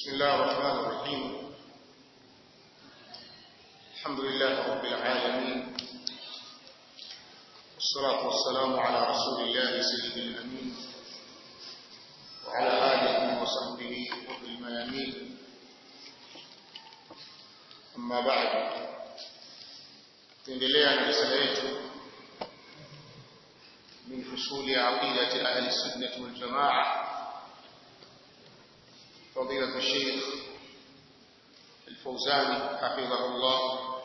بسم الله الرحمن الرحيم الحمد لله رب العالمين والصلاة والسلام على رسول الله سيد الأمين وعلى آله وصحبه وفي الميامين أما بعد تندليا رسالة من فصول عقيدة أهل السنة والجماعة فضيلة الشيخ الفوزاني حفظه الله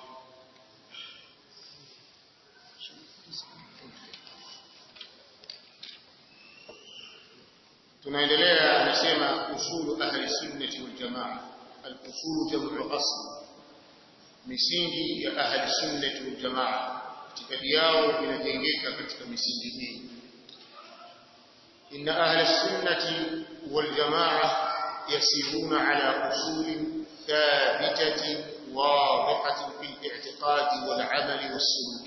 tunaendelea anasema usulu ahli sunnati wal jamaa al-usulu jam'u asl misingi ya ahli sunnati wal jamaa itikadi yao inajengeka katika misingi hii inna ahli sunnati wal jamaa يسيرون على أصول ثابتة واضحة في الاعتقاد والعمل والسلوك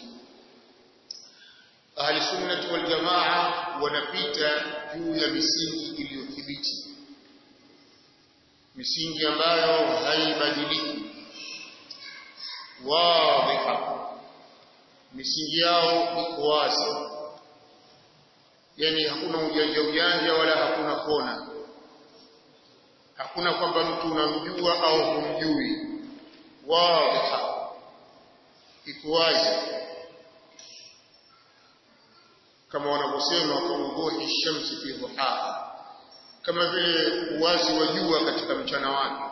أهل السنة والجماعة ونبيت juu ya misingi iliyothibiti misingi ambayo haibadiliki wadhiha misingi yao iko wazi yani hakuna ujanja ujanja wala hakuna kona hakuna kwamba mtu unamjua au humjui wadhiha iko wazi kama wanavyosema kurubuhi shamsi fi duhaha kama vile uwazi wa jua katika mchana wake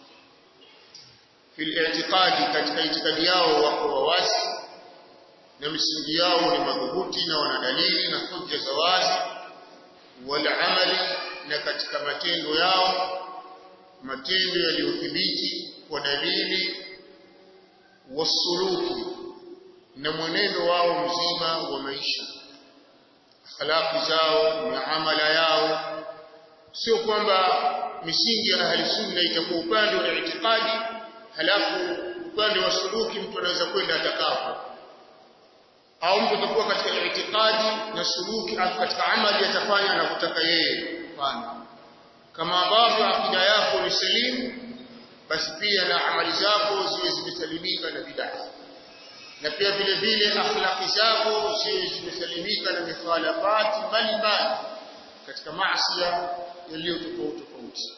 fil i'tiqadi katika itikadi yao wako wazi na misingi yao ni madhubuti na wana dalili na hujja za wazi wal amali na katika matendo yao matendo yaliyothibiti kwa dalili wasuluki na mwenendo wao mzima wa maisha akhlaqi zao na amala yao sio kwamba misingi ya ahli sunna itakuwa upande wa itikadi halafu upande wa suluki mtu anaweza kwenda atakapo au mtu atakuwa katika itikadi na suluki katika amali atafanya anavyotaka yeye fanya kama ambavyo akida yako ni salimu basi pia na amali zako ziwe zimesalimika na bid'a na pia vile vile akhlaqi zako ziwe zimesalimika na mikhalafati mbalimbali katika maasi yaliyo tofauti tofauti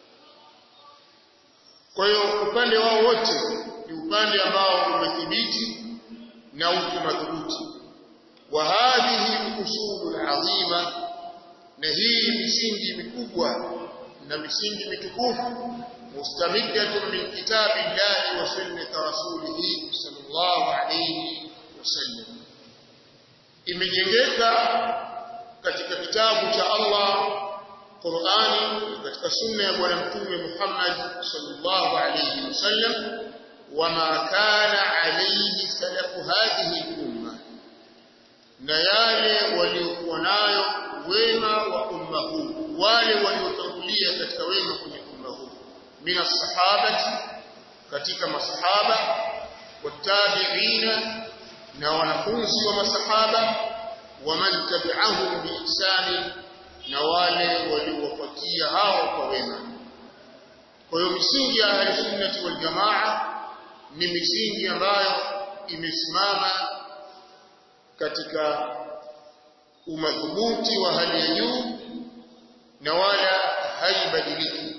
kwa hiyo upande wao wote ni upande ambao umethibiti na uko madhubuti wa hadhihi usulu azima na hii misingi mikubwa na misingi mitukufu mustamiddatun min kitabi llahi wa sunnati rasulih sallallahu alayhi wasallam imejengeka katika kitabu cha Allah Qur'ani katika sunna ya bwana mtume Muhammad sallallahu alayhi wasallam wama kana alayhi salafu hadhihi umma na yale waliokuwa nayo wema wa umma huu wale waliotangulia katika wema kwenye umma huu mina sahabati katika masahaba watabiina na wanafunzi wa masahaba waman tabi'ahum biihsani na wale waliowafuatia hao kwa wema kwa hiyo misingi ya ahli sunnati wal jamaa ni misingi ambayo imesimama katika umadhubuti wa hali ya juu na wala haibadiliki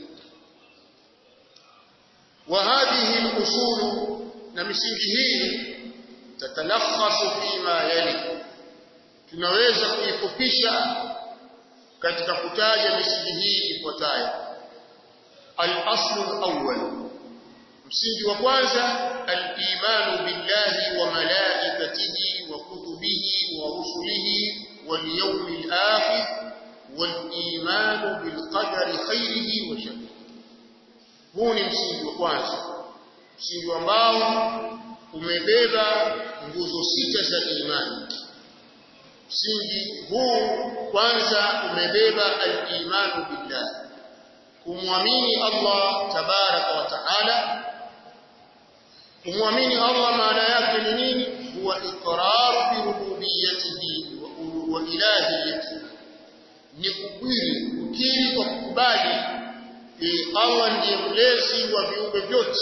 wa hadhihi al-usul na misingi hii tatalakhasu fima yali tunaweza kuifupisha katika kutaja misingi hii ifuatayo al-aslu al-awwal msingi wa kwanza al-imanu billahi wa malaikatihi wa kutubihi wa rusulihi wal yawmil akhir والإيمان بالقدر خيره وشره huu ni msingi wa kwanza msingi ambao umebeba nguzo sita za imani msingi huu kwanza umebeba al-imanu billah kumwamini Allah tabaraka wa taala kumwamini Allah maana yake ni nini huwa iqrar bi rububiyyatihi wa ilahiyatihi ni kukiri kukiri kwa kukubali Allah ndiye mlezi wa viumbe vyote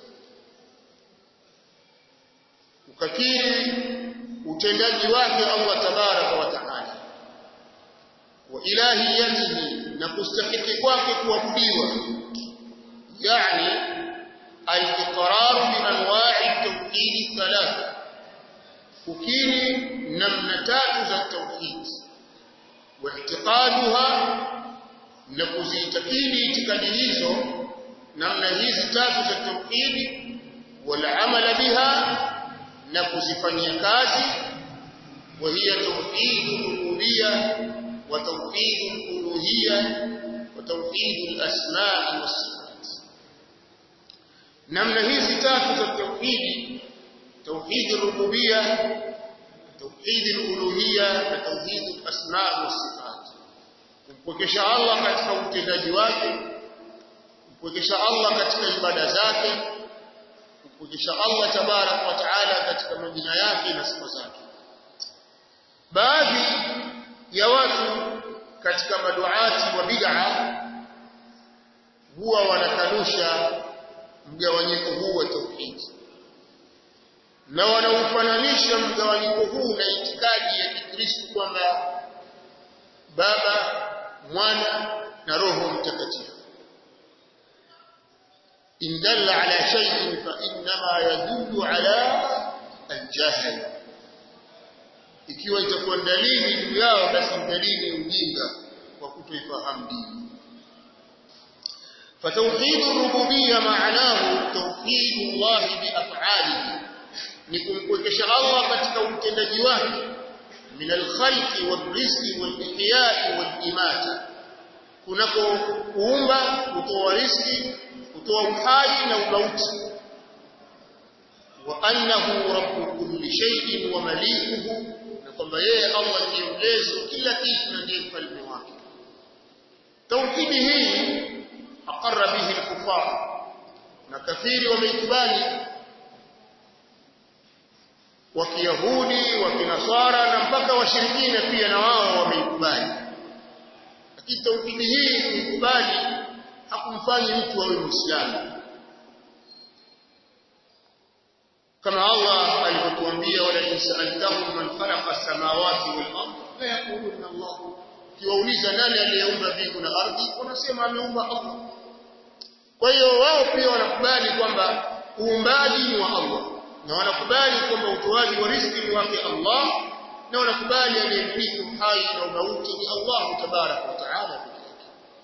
ukakiri utendaji wake Allah tabaraka wa taala wa ilahiyatihi na kustahiki kwake kuabudiwa yani al-iqrar bi anwa'i at-tauhid thalatha kukiri namna tatu za tauhid wa i'tiqaduha na kuzitakidi itikadi hizo namna hizi tatu za tauhid wal amal biha na kuzifanyia kazi wa hiya tauhid rububiyya wa tauhid uluhiyya wa tauhid al-asma' was-sifat namna hizi tatu za tauhid توحيد الربوبيه توحيد الالوهيه وتوحيد الاسماء والصفات kumpokesha Allah katika utendaji wake kumpokesha Allah katika ibada zake kumpokesha Allah tabarak wa taala katika majina yake na sifa zake baadhi ya watu katika maduati wa bid'a huwa wanakanusha mgawanyiko huu wa tauhidi na wanaufananisha mgawanyiko huu na itikadi ya Kikristo kwamba Baba, Mwana na Roho Mtakatifu. In dalla ala shay'in fa innama yadullu ala al-jahl. Ikiwa itakuwa dalili juu yao basi dalili ujinga wa kutoifahamu dini. فتوحيد الربوبيه معناه توحيد الله بافعاله ni kumkwekesha Allah katika utendaji wake min alkhalqi warizqi walihya'i walimata kunako kuumba kutoa riziki kutoa uhai na umauti wa annahu rabbu kulli shay'in wa malikuhu na kwamba yeye Allah ndiye mlezi kila kitu na ndiye mfalme wake tauhidi hii aqarra bihi alkufar na kafiri wameikubali wa Kiyahudi wa Kinaswara na mpaka washirikina pia na wao wameikubali. Lakini tauhidi hii kuikubali hakumfanyi mtu awe Muislamu. Kama Allah alivyotuambia wala insaltahum man khalaqa as-samawati wal ard la yaquluna Allah. Kiwauliza nani aliyeumba mbingu na ardhi, wanasema ameumba Allah. Kwa hiyo wao pia wanakubali kwamba uumbaji ni wa Allah na wanakubali kwamba utoaji wa riziki ni wake Allah na wanakubali aliyemiliki uhai na umauti ni Allah tabarak wa taala pekee yake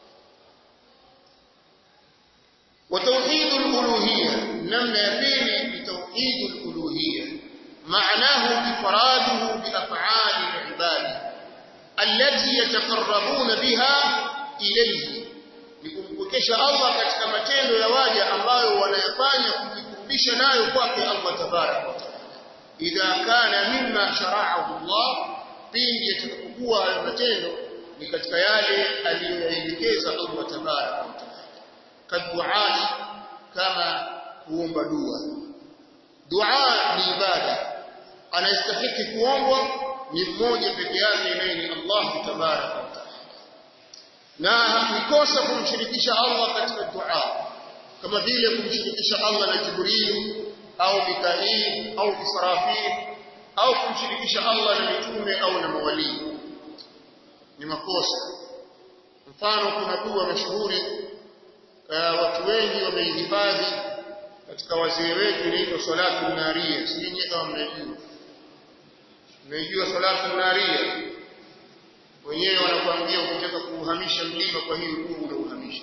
wa tauhid al-uluhiyya namna ya pili ni tauhid al-uluhiyya معناه إفراده بأفعال العباد التي يتقربون بها إليه لكمكشف الله katika matendo ya waja ambayo wanayafanya kujikurubisha nayo kwake Allah tabarak wa taala idha kana mimma shara'ahu Allah pindi yatakapokuwa hayo matendo ni katika yale aliyoyaelekeza Allah tabarak wa taala kadduai kama kuomba dua dua ni ibada anayestahiki kuombwa ni mmoja peke yake naye ni Allah tabarak wa taala na hakikosa kumshirikisha Allah katika dua kama vile kumshirikisha Allah na Jibril au Mikail au Israfil au kumshirikisha Allah na mitume au na mawali ni makosa mfano kuna dua mashuhuri uh, watu wengi wameihifadhi katika wazee wetu inaitwa salatu naria sijui kama mnajua mnaijua salatu naria wenyewe wanakuambia ukitaka kuuhamisha mlima kwa hiyo dua unauhamisha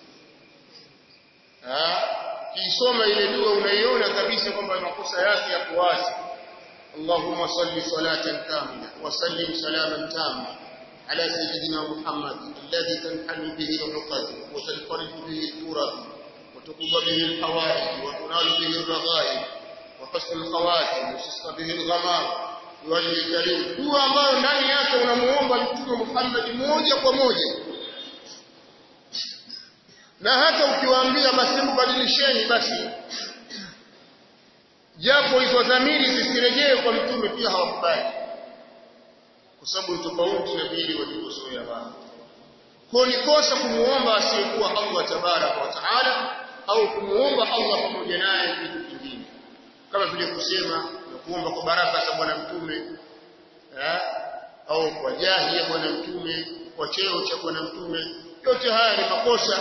kiisoma ile dua unaiona kabisa kwamba makosa yake yako wazi Allahumma salli salatan kamila wa sallim salaman tama ala sayyidina Muhammad alladhi tanhalu bihi al-uqad wa tanfariju bihi al-kurab wa tuqba bihi al-hawaij wa tunalu bihi al-raghaib wa husn al-khawatim wa tusqa bihi al-ghamam wajhi karim dua ambayo ndani yake unamuomba mtume Muhammad moja kwa moja na hata ukiwaambia basi mbadilisheni basi japo hizo dhamiri zisirejee kwa mtume pia hawakubali kwa sababu tofauti na vile walivyozoea wao kwa ni kosa kumuomba asiyekuwa Allah tabaraka wa taala au kumuomba Allah pamoja naye kitu kingine kama vile kusema na kuomba kwa baraka za bwana mtume eh, au kwa jahi ya bwana mtume kwa cheo cha bwana mtume yote haya ni makosa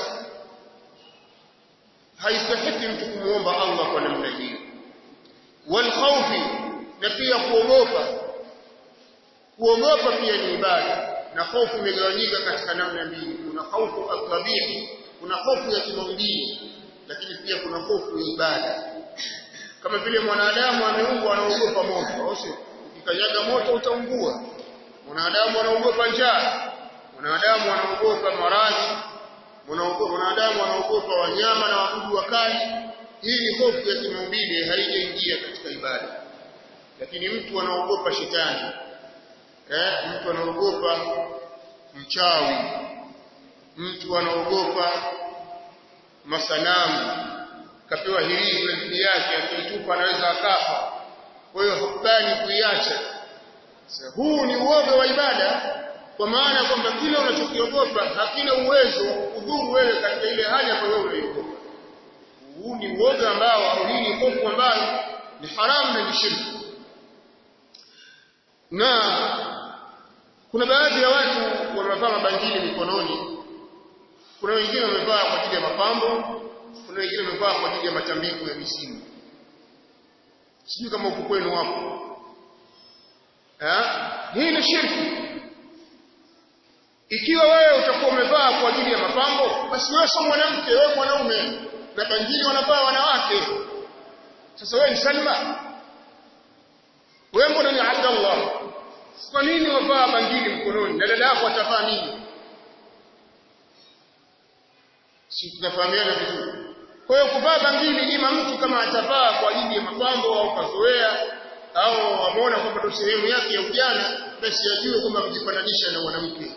haistahiki mtu kumuomba Allah kwa namna hiyo wal khawfi na pia kuogopa kuogopa pia ni ibada na hofu imegawanyika katika namna mbili kuna hofu at-tabi'i kuna hofu ya kimaumbile lakini pia kuna hofu ya ibada kama vile mwanadamu ameumbwa anaogopa moto au sio ukikanyaga moto utaungua mwanadamu anaogopa njaa mwanadamu anaogopa maradhi mwanadamu anaogopa wanyama na wadudu wakali hii ni hofu ya kimaumbile haijaingia katika ibada lakini mtu anaogopa shetani eh mtu anaogopa mchawi mtu anaogopa masanamu kapewa hirizi dhidi yake akitupa anaweza akafa kwa hiyo hukubali kuiacha huu ni uoga wa ibada kwa maana kwamba kile unachokiogopa hakina uwezo wa kudhuru wewe katika ile hali ambayo wewe unaiogopa huu ni uoga ambao au hii ni hofu ambayo ni haramu na ni shirki na kuna baadhi ya watu wamevaa mabangili mikononi kuna wengine wamevaa kwa ajili ya mapambo kuna wengine wamevaa kwa ajili ya matambiko ya misimu sijui kama huku kwenu hapo hii ni shirki ikiwa wewe utakuwa umevaa kwa ajili ya mapambo basi wewe sio mwanamke wewe mwanaume na bangili wanavaa wanawake sasa wewe ni Salma wewe mbona ni Abdullah kwa nini wavaa bangili mkononi na dada yako atavaa nini si tunafahamiana vizuri kwa hiyo kuvaa bangili ima mtu kama atavaa kwa ajili ya mapambo au kazoea au ameona kwamba ndio sehemu yake ya ujana basi ajue kwamba amejifananisha na mwanamke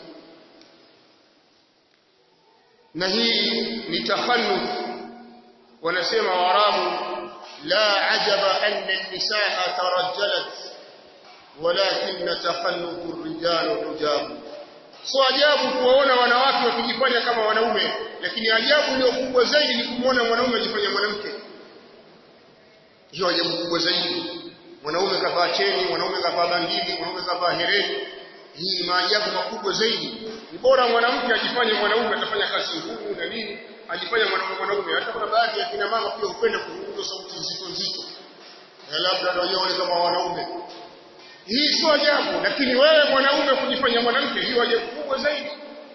na hii ni takhalluf wanasema waarabu la ajaba anna an-nisaa tarajjalat walakin takhallufu ar-rijal tujabu so ajabu kuwaona wanawake wakijifanya kama wanaume lakini ajabu iliyo kubwa zaidi ni kumwona mwanaume akifanya mwanamke hiyo ajabu kubwa zaidi mwanaume kavaa cheni mwanaume kavaa bangili mwanaume kavaa hereni hii ni maajabu makubwa zaidi ni bora mwanamke ajifanye mwanaume atafanya kazi ngumu na nini ajifanye mwanaume mwanaume hata kuna baadhi ya kina mama pia hupenda kuzungumza sauti nzito nzito na labda ndio waone kama wanaume hii sio ajabu lakini wewe mwanaume kujifanya mwanamke hiyo ajabu kubwa zaidi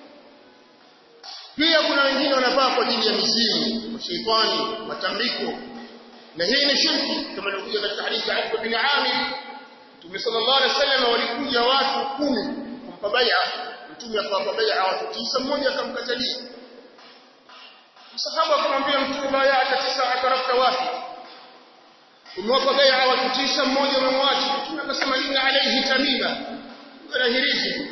pia kuna wengine wanavaa kwa ajili ya mizimu mashaitani matambiko na hii ni shirki kama ilivyokuja katika hadithi ya Abu bin Amir Mtume sallallahu alaihi wasallam walikuja watu kumi kumpa bai'a Mtume akawapa bai'a watu tisa mmoja akamkatalia Sahaba akamwambia Mtume bai'a tisa akarafta wapi umewapa bai'a watu tisa mmoja umemwacha Mtume akasema inna alayhi tamima kana hirizi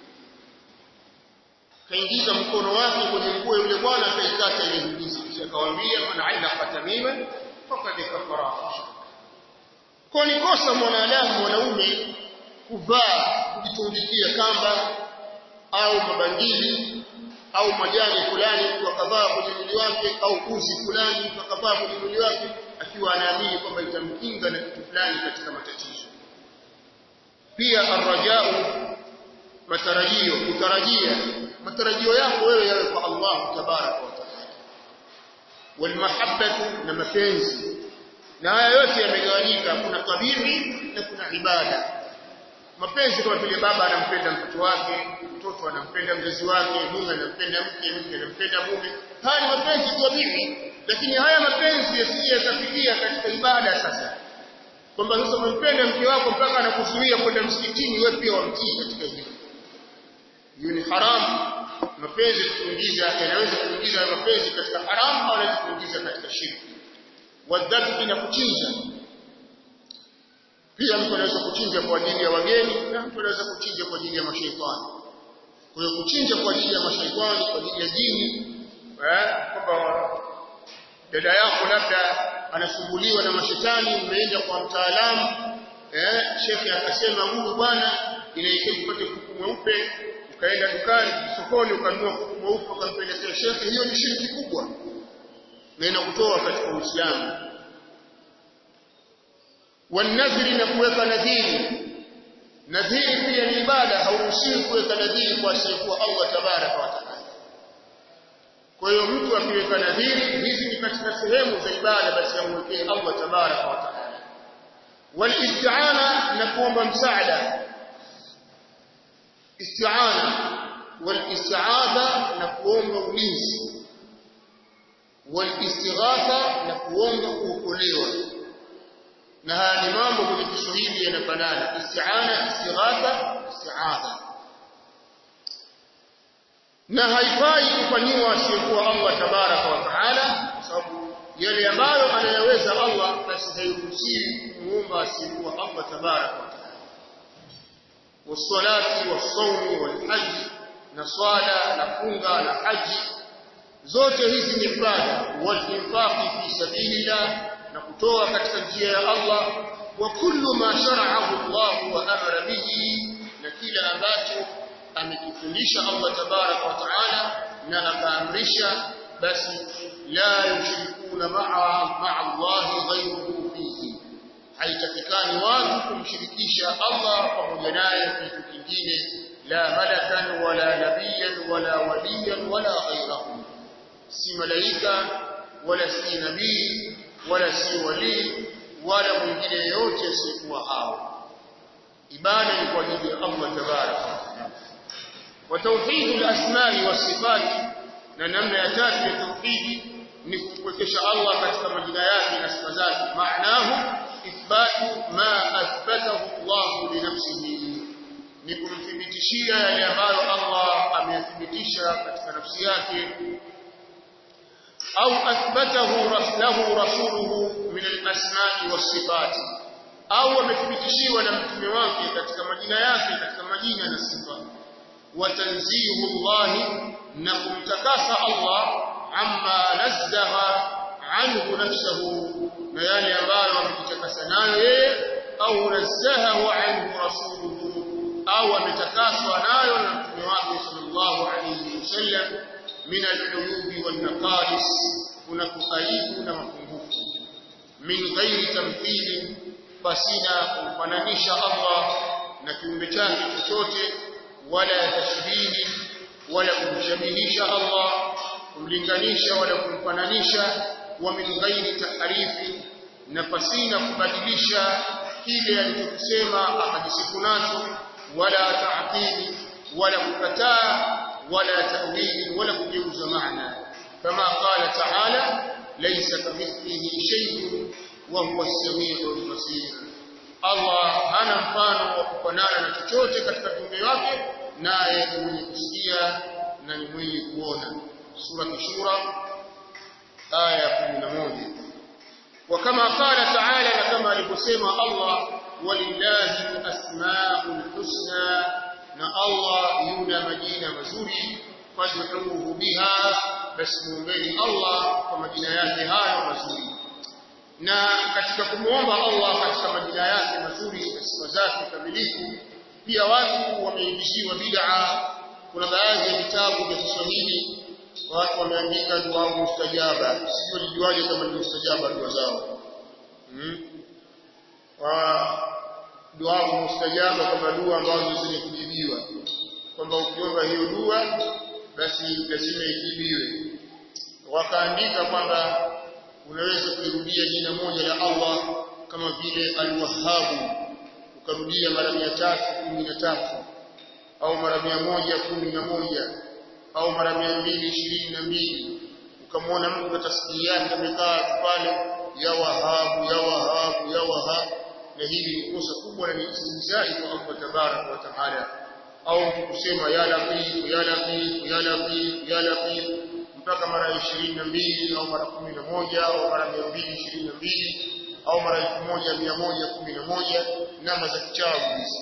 kaingiza mkono wake kwenye nguo yule bwana akaikata ile hirizi kisha akamwambia man allaqa tamima faqad kafara kwa ni kosa mwanadamu mwanaume kuvaa kujitundikia kamba au mabangili au majani fulani wakavaa kwenye mwili wake au uzi fulani wakavaa kwenye mwili wake akiwa anaamini kwamba itamkinga na kitu fulani katika matatizo pia arrajau matarajio kutarajia matarajio yako wewe yawe kwa Allah tabaraka wa taala walmahabbatu na mapenzi na haya yote yamegawanyika kuna tabihi na kuna ibada mapenzi kama vile baba anampenda mtoto wake mtoto anampenda mzazi wake mume anampenda mke mke anampenda mume haya ni mapenzi tabihi lakini haya mapenzi yasije yakafikia katika ibada sasa kwamba sasa umpenda mke wako mpaka anakuzuia kwenda msikitini wewe pia wamtii katika hilo hiyo ni haramu mapenzi kuingiza yanaweza kuingiza mapenzi katika haramu au yanaweza kuingiza katika shirki wadhabi na kuchinja pia mtu anaweza kuchinja kwa ajili ya wageni na mtu anaweza kuchinja kwa ajili ya mashaitani kwa hiyo kuchinja kwa ajili ya mashaitani kwa ajili ya jini eh kwamba dada yako labda anasumbuliwa na mashetani umeenda kwa mtaalamu eh shekhe akasema huyu bwana inahitaji upate kuku mweupe ukaenda dukani sokoni ukanunua kuku mweupe ukampelekea shekhe hiyo ni shirki kubwa na inakutoa katika Uislamu wanadhiri na kuweka nadhiri nadhiri pia ni ibada hauruhusiwi kuweka nadhiri kwa asiyekuwa Allah tabaraka wa taala kwa hiyo mtu akiweka nadhiri hizi ni katika sehemu za ibada basi amwekee Allah tabaraka wa taala walisti'ana na kuomba msaada isti'ana walisti'adha na kuomba ulinzi walistighatha na kuomba kuokolewa na haya ni mambo kwenye Kiswahili yanafanana isti'ana istighatha isti'adha na haifai kufanyiwa asiyekuwa Allah tabaraka wa taala kwa sababu yale ambayo anayaweza Allah basi hairuhusiwi kumuomba asiyekuwa Allah tabaraka wa taala wasalati wasawmi walhaji na swala na funga na haji zote hizi ni ibada walinfaqi fi sabilillah na kutoa katika njia ya Allah wa kullu ma shara'ahu Allah wa amara bihi na kila ambacho amekifundisha Allah tabarak wa taala na akaamrisha basi la yushrikuna ma'a ma'a Allah ghayruhu fihi haitakikani watu kumshirikisha Allah pamoja naye kitu kingine la malakan wala nabiyan wala waliyan wala ghayrahu si malaika wala si nabii wala si wali wala mwingine yote asiyekuwa hao ibada ni kwa ajili ya Allah tabaraka wa tauhid al-asma'i was-sifat na namna ya tatu ya tauhidi ni kuwekesha Allah katika majina yake na sifa zake maanahu ithbatu ma athbatahu Allah li nafsihi ni kumthibitishia yale ambayo Allah ameyathibitisha katika nafsi yake au athbatahu lahu rasuluhu min al-asma'i was-sifat au amethibitishiwa na mtume wake katika majina yake katika majina na sifa wa tanzihu Allah na kumtakasa Allah amma nazzaha anhu nafsuhu na yale ambayo amejitakasa nayo yeye au nazzahahu anhu rasuluhu au ametakaswa nayo na mtume wake sallallahu alayhi wasallam min al-uyubi wan-naqais kuna kuaibu na mapungufu min ghairi tamthili fasina kumfananisha Allah na kiumbe chake chochote wala tashbihi wala kumshabihisha Allah kumlinganisha wala kumfananisha wa min ghairi tahrifi na fasina kubadilisha kile alichokisema akajisifu nacho wala ta'tili wala kukataa wala ta'wili wala kugeuza maana kama qala ta'ala laysa kamithlihi shay'un wa huwa as-sami'ul basir Allah hana mfano wa kufanana na chochote katika viumbe wake naye ni mwenye kusikia na ni mwenye kuona sura Shura aya 11 وكما قال تعالى كما alivyosema Allah walillahi al-asma'ul husna na Allah yuna majina mazuri fad'uhu biha basi muombeni Allah kwa majina yake hayo mazuri na katika kumuomba Allah katika majina yake mazuri na sifa zake kamilifu pia watu wameibishiwa bid'a kuna baadhi ya vitabu vya Kiswahili watu wameandika dua mustajaba sio lijuaje kama ni mustajaba dua zao hmm? wa dua mustajaba kama dua ambazo zenye kujibiwa kwamba ukiomba hiyo dua basi lazima ijibiwe wakaandika kwamba unaweza kurudia jina moja la Allah kama vile al-Wahhab ukarudia mara 313 au mara 111 au mara 222 ukamwona mtu kwa tasbihi yake amekaa pale ya Wahhab ya Wahhab ya Wahhab na hili ni kosa kubwa na ni istinzai kwa Allah tabarak wa taala au kusema ya Latif ya Latif ya Latif ya Latif mpaka mara 22 au mara 11 au mara 222 au mara 1111 namba za kichawi hizi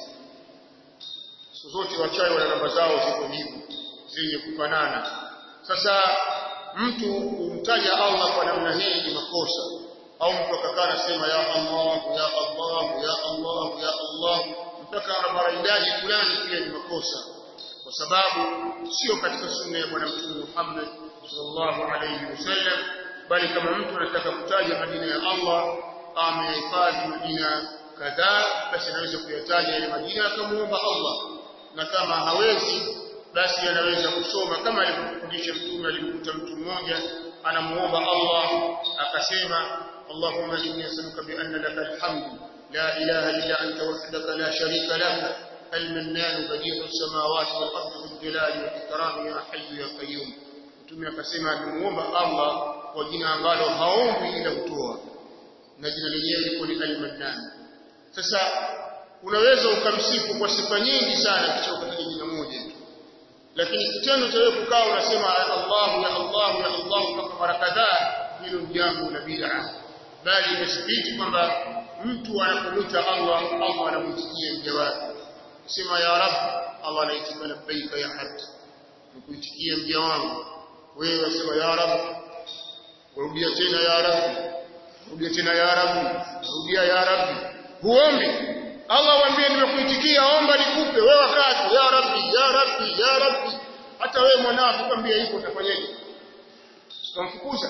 siku zote wachawi wana namba zao ziko hivyo zenye kufanana sasa mtu kumtaja Allah kwa namna hii ni makosa au mtu akakaa anasema ya Allah ya Allah ya Allah ya Allah mpaka mara idadi fulani pia ni makosa kwa sababu sio katika sunna ya bwana mtume Muhammad sallallahu alayhi wasallam bali kama mtu anataka kutaja majina ya Allah amehifadhi majina kadhaa basi anaweza kuyataja yale majina akamuomba Allah na kama hawezi basi anaweza kusoma kama alivyofundisha mtume alimkuta mtu mmoja anamuomba Allah akasema Allahumma inni as'aluka bi anna laka alhamdu la ilaha illa anta wahdaka la sharika laka المنان بديع السماوات والارض ذو الجلال والاكرام يا حي يا قيوم mtume akasema amemuomba Allah kwa jina ambalo haombi ila kutoa na jina lenyewe liko ni al-Mannan sasa unaweza ukamsifu kwa sifa nyingi sana kisha ukataja jina moja lakini kitendo cha wewe kukaa unasema ya Allah ya Allah ya Allah mpaka mara kadhaa hilo ni jambo la bid'a bali imethibiti kwamba mtu anapomwita Allah Allah anamwitikia mja wake sema ya rab Allah anaitika labbaika ya hajj nikuitikia mja wangu wewe wasema ya rab rudia tena ya rab rudia tena ya rab rudia ya rab huombi Allah waambie nimekuitikia omba nikupe wewe wakati ya rabbi ya rabbi ya rabbi hata wewe mwanao tukwambia hivyo utafanyaje utamfukuza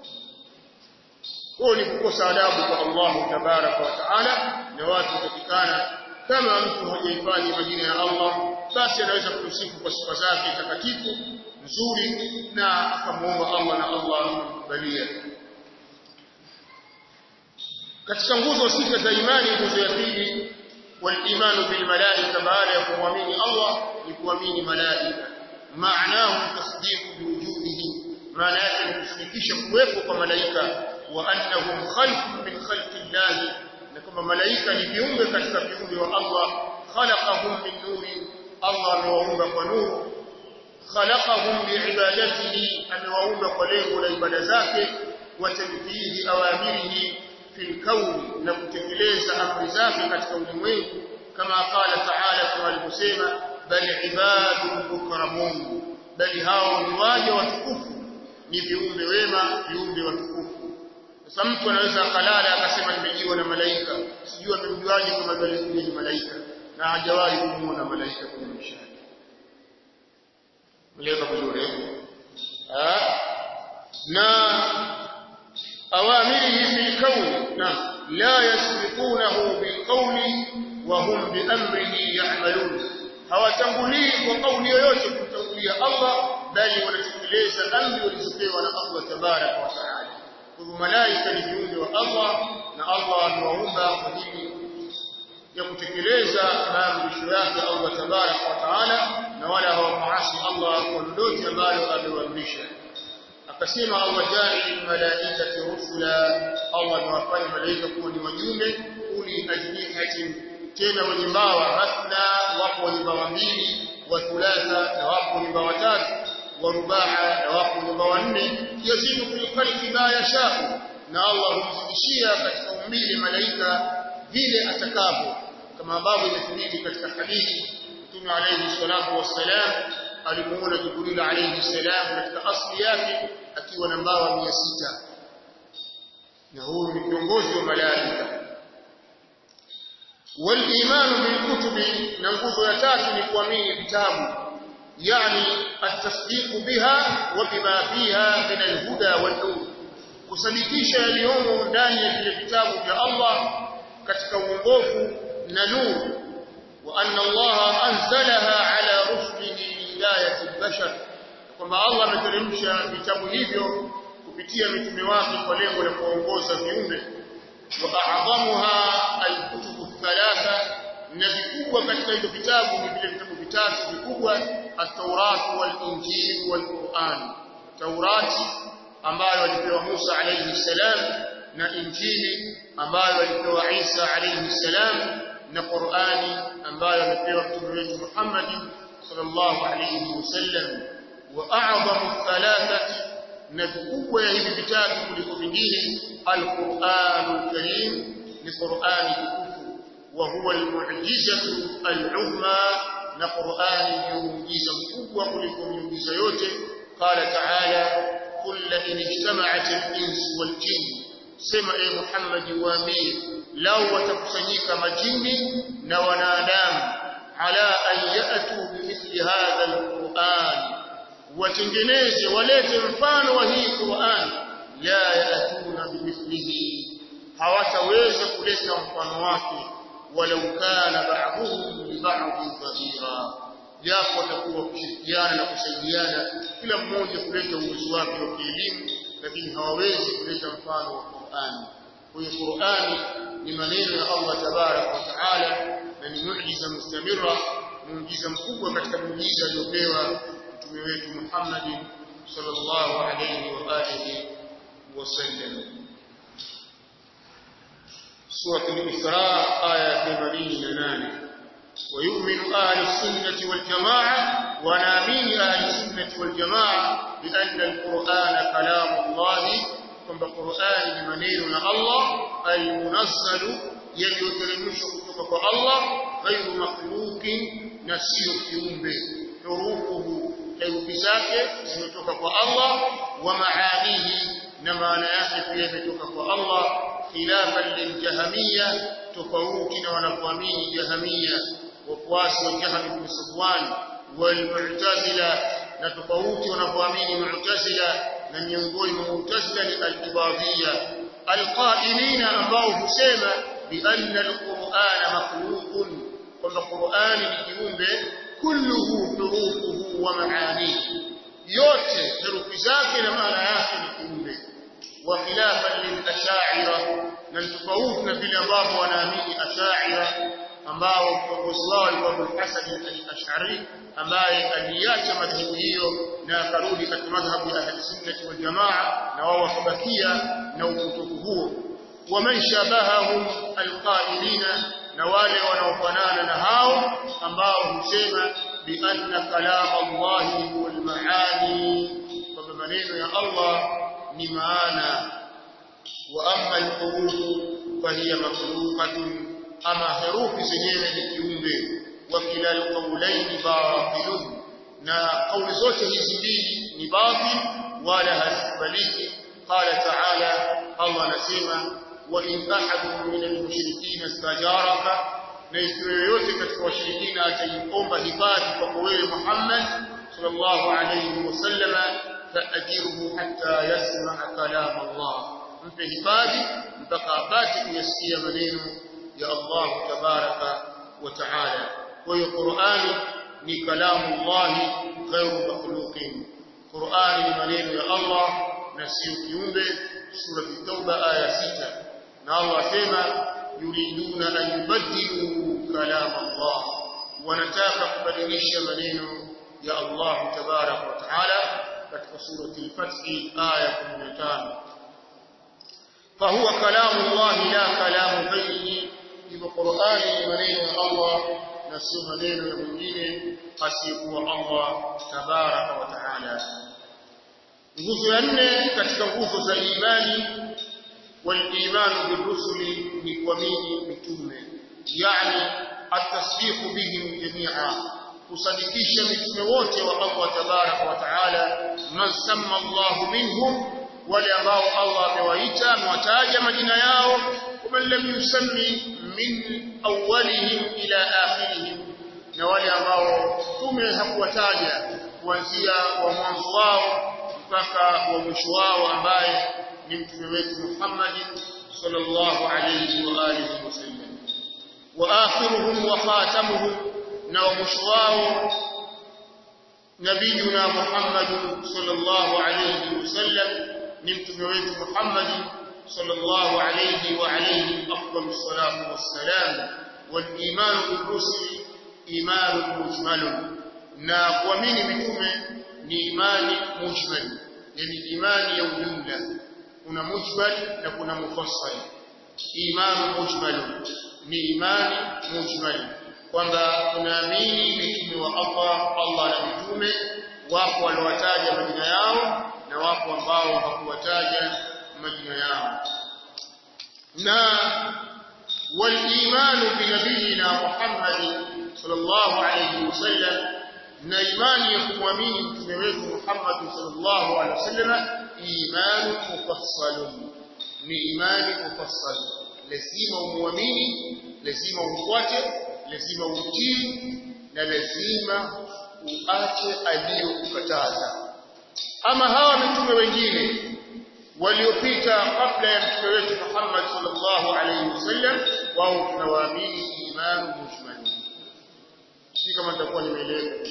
huo ni kukosa adabu kwa Allah tabaraka wa taala na watu kutikana kama mtu hajahifadhi majina ya Allah basi anaweza kumsifu kwa sifa zake takatifu nzuri na akamuomba Allah na Allah amkubalia katika nguzo sita za imani nguzo ya pili والايمان بالملائكه بعد يقومين الله يقومين ملائكه معناه تصديق بوجوده معنى yake ni kusadikisha kuwepo kwa malaika wa annahum khalqun min khalqi Allah na kama malaika ni viumbe katika viumbe wa Allah khalaqahum min nurin Allah amewaumba kwa nuru khalaqahum biibadatihi amewaumba kwa lengo la ibada zake wa tanfihi awamirihi fil kawn na kutekeleza amri zake katika ulimwengu kama qala ta'ala kama alivyosema bal ibadun mukramun bali hao ni waja watukufu ni viumbe wema viumbe watukufu sasa mtu anaweza akalala akasema nimejiwa na malaika sijui amemjuaje kama vile ni malaika na hajawahi kumuona malaika kwenye maisha yake mleka vizuri ah na awamirihi fil kawn na la yasbiqunahu bil qawli wa hum bi amrihi ya'malun hawatangulii kwa kauli yoyote kumtangulia Allah bali wanatekeleza amri walizopewa na Allah tabaraka wa taala kwa malaika ni viumbe wa Allah na Allah amewaumba kwa ajili ya kutekeleza maamrisho yake Allah tabaraka wa taala na wala hawamaasi Allah kwa lolote ambalo amewaamrisha akasema Allah ja'il malaikati rusula Allah amewafanya malaika kuwa ni wajumbe uli ajnihatin tena wenye mbawa mathna wapo wenye mbawa mbili wa thulatha na wapo wenye mbawa tatu wa rubaa na wapo wenye mbawa nne yazidu fil khalqi ma yashau na Allah humzidishia katika umbile malaika vile atakavyo kama ambavyo imethibiti katika hadithi Mtume alayhi salatu wassalam alimuona Jibril alayhi salam katika asli yake akiwa na mbawa 600 na huyu ni kiongozi wa malaika والايمان بالكتب نغوzo ya tatu ni kuamini vitabu yani التصديق بها وبما فيها من الهدى والنور kusadikisha yaliyomo ndani ya vile vitabu vya Allah katika uongofu na nuru wa anna Allah anzalaha ala rusulihi hidayati albashar kwamba Allah ameteremsha vitabu hivyo kupitia mitume wake kwa lengo la kuongoza viumbe wa a'dhamuha alkutubu thalatha na vikubwa katika hivyo vitabu ni vile vitabu vitatu vikubwa at-Taurat wal-Injil wal-Qur'an Taurati ambayo alipewa Musa alayhi salam na Injili ambayo alipewa Isa alayhi salam na Qur'ani ambayo alipewa mtume wetu Muhammad sallallahu alayhi wasallam wa a'zamu thalathati na vikubwa ya hivi vitatu kuliko vingine al-Qur'anul Karim ni Qur'ani tukufu wa huwa al-mu'jizatu al-'uzma na Qur'ani ni muujiza mkubwa kuliko miujiza yote qala ta'ala kull in ijtama'at al-ins wal-jinn sema e Muhammad waambie lau watakusanyika majini na wanadamu ala an ya'tu bimithli hadha alquran watengeneze walete mfano wa hii Qur'an la ya'tuna bimithlihi hawataweza kuleta mfano wake walau kana ba'dhum li ba'dhin dhahira japo watakuwa kushirikiana na kusaidiana kila mmoja kuleta uwezo wake wa kielimu lakini hawawezi kuleta mfano wa Qur'an kwa hiyo Qur'ani ni maneno ya Allah tabarak wa taala na ni muujiza mustamira muujiza mkubwa katika muujiza aliyopewa mtume wetu Muhammad sallallahu alayhi wa alihi wasallam سورة الإسراء آية 88 ويؤمن أهل السنة والجماعة ونامين أهل السنة والجماعة بأن القرآن كلام الله kwamba Qur'ani ni maneno na Allah almunazzalu yaliyoteremshwa kutoka kwa Allah ghairu makhluqin na sio kiumbe hurufuhu herufi zake zimetoka kwa Allah wa maanihi na maana yake pia imetoka kwa Allah khilafan liljahmiyya tofauti na wanapoamini jahmiyya wafuasi wa Jahm ibn Safwan والمعتزلة na tofauti wanapoamini mu'tazila na miongoni mwa mu'tazila ni al-ibadiyya al-qailina ambao husema bi anna al-qur'ana makhluqun kwamba qur'ani ni kiumbe kulluhu hurufuhu wa maanihi yote herufi zake na maana yake ni kiumbe wa khilafan lil-ash'ira na tofauti na vile ambavyo wanaamini ash'ira ambao kiongozi wao alikuwa Abu Hasan al-Ash'ari ambaye aliacha madhehebu hiyo na akarudi katika madhhabu ya Ahli Sunnah wal Jamaa na wao wakabakia na upotofu huo waman shabahahum alqailina na wale wanaofanana na hao ambao husema bi anna kalam Allah huwa al-maani kwamba maneno ya Allah ni maana wa amma al-huruf fa hiya makhluqatun ama herufi zenyewe ni kiumbe wa kila alqawlaini batilun na kauli zote hizi mbili ni batil wala hazikubaliki qala ta'ala Allah anasema wa in ahadun min almushrikeen istajaraka na ikiwa yoyote katika washirikina ataiomba hifadhi kwako wewe Muhammad sallallahu alayhi wasallama faajirhu hatta yasma kalam Allah mpe hifadhi mpaka apate kuyasikia maneno ya Allah tabaraka wa taala kwa hiyo Qur'ani ni kalamu Allah ghairu makhluqin Qur'ani ni maneno ya Allah na sio kiumbe sura at-tauba aya 6 na Allah asema yuriduna an yubaddilu kalam Allah wanataka kubadilisha maneno ya Allah tabaraka wa taala katika sura al-fath aya 15 فهو كلام الله لا كلام غيره hivyo Qur'ani ni maneno ya Allah na sio maneno ya mwingine asiyekuwa Allah tabaraka wa taala. Nguzo ya nne katika nguzo za imani wal-imanu birrusuli ni kuamini mitume, yani at-tasdiqu bihim jami'a, kusadikisha mitume wote wa Allah tabaraka wa taala, man samma Allah minhum, wale ambao Allah amewaita amewataja majina yao ومن لم يسمي من أولهم إلى آخرهم na wale ambao tume hakuwataja kuanzia wa mwanzo wao mpaka wa mwisho wao ambaye ni mtume wetu Muhammad sallallahu alayhi wa alihi wasallam wa akhiruhum wa khatamuhum na wa mwisho wao nabiyuna Muhammad sallallahu alayhi wasallam ni mtume wetu Muhammad صلى الله عليه وعليه أفضل الصلاة والسلام والإيمان بالرسل إيمان مجمل na kuamini mitume ni imani mujmal yani imani ya ujumla kuna mujmal na kuna mufassal imani mujmal ni imani mujmal kwamba tunaamini mitume wa Allah Allah na mitume wapo waliowataja majina yao na wapo ambao hakuwataja majina yao na walimanu binabiyina Muhammad sallallahu alayhi wasallam na imani ya kumwamini mtume wetu Muhammad sallallahu alayhi wasallam imanu mufassalun ni imani mufassal lazima umwamini lazima umfuate lazima umtii na lazima uache aliyokukataza ama hawa mitume wengine waliopita kabla ya mtume wetu Muhammad sallallahu alaihi wasallam wao tunawaamini imani mujmali si kama nitakuwa nimeeleza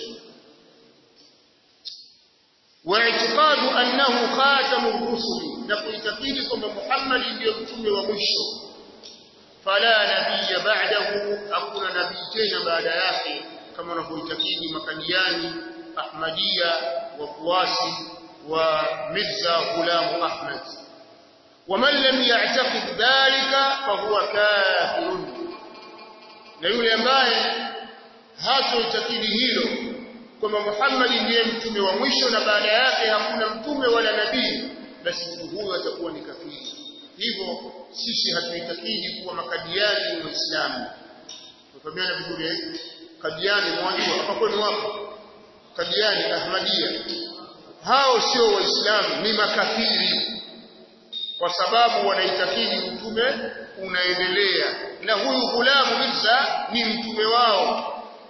واعتقاد أنه خاتم الرسل نقول kwamba Muhammad ndiyo mtume wa mwisho fala nabiyya ba'dahu hakuna nabii tena baada yake kama wanavyoitakidi makadiani ahmadia wafuasi wa Mirza Ghulam Ahmad ومن لم يعتقد ذلك فهو كافر na yule ambaye hatoitakidi hilo kwamba Muhammad ndiye mtume wa mwisho na baada yake hakuna mtume wala nabii basi mtu huyo atakuwa ni kafiri hivyo sisi hatuitakidi kuwa makadiani ni waislamu tufahamiana vizuri eh kadiani mwajua hapa kwenu wapo kadiani ahmadia hao sio waislamu ni makafiri kwa sababu wanaitakidi mtume unaendelea na huyu gulamu Mirza ni mtume wao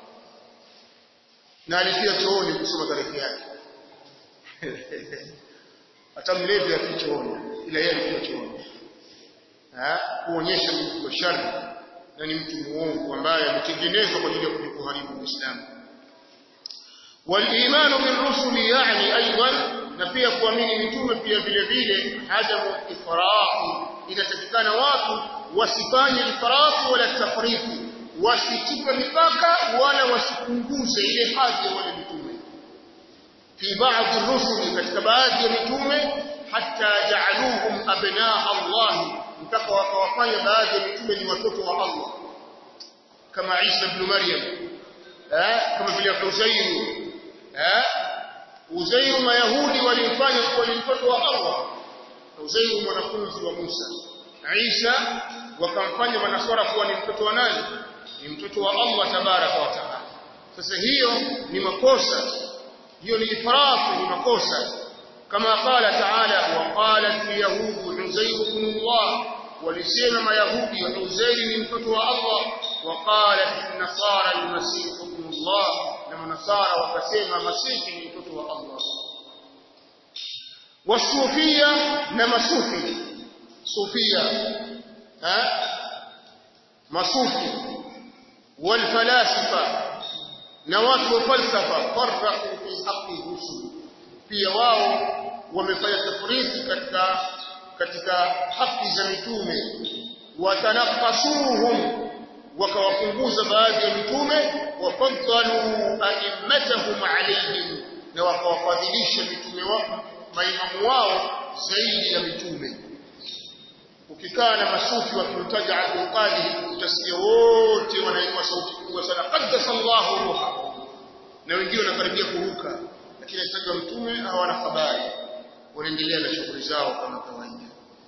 na alifia chooni kusoma tarehe yake hata mlevi afia chooni ila yeye alifia chooni kuonyesha mtu wa shari na ni mtu muongo ambaye ametengenezwa kwa ajili ya kuharibu Uislamu والايمان بالرسل يعني ايضا na pia kuamini mitume pia vile vile adamu ifraq inatakikana watu wasifanye ifraq wala tafriqu wasichupe mipaka wala wasipunguze ile hadhi ya wale mitume fi baadhi rusuli katika baadhi ya mitume hatta ja'aluhum abnaa Allah mpaka wakawafanya baadhi ya mitume ni watoto wa Allah kama Isa ibn Maryam eh kama vile Uzair eh Uzair mayahudi walimfanya kuwa ni mtoto wa Allah Uzair mwanafunzi wa Musa Isa wakamfanya manaswara kuwa ni mtoto wa nani ni mtoto wa Allah tabaraka wa taala sasa hiyo ni makosa hiyo ni ifrafu ni makosa kama qala taala wa qalat yahud uzair ibn Allah walisema mayahudi uzair ni mtoto wa Allah wa qalat nasara almasih ibn Allah na manasara wakasema masihi ni mtoto wa Allah wasufia na masufi sufia ha masufi والفلاسفه na watu wa falsafa farraqu fi haqqi rusul pia wao wamefanya tafriti katika katika haki za mitume watanafasuhum wakawapunguza baadhi ya mitume wafaddalu a'immatahum alayhim na wakawafadhilisha mitume wao maimamu wao zaidi ya mitume ukikaa na masufi wakimtaja Abdul Qadir utasikia wote wanaimba sauti kubwa sana qaddasallahu ruha na wengine wanakaribia kuruka lakini atajwa mtume hawana habari wanaendelea na shughuli zao kama kawaida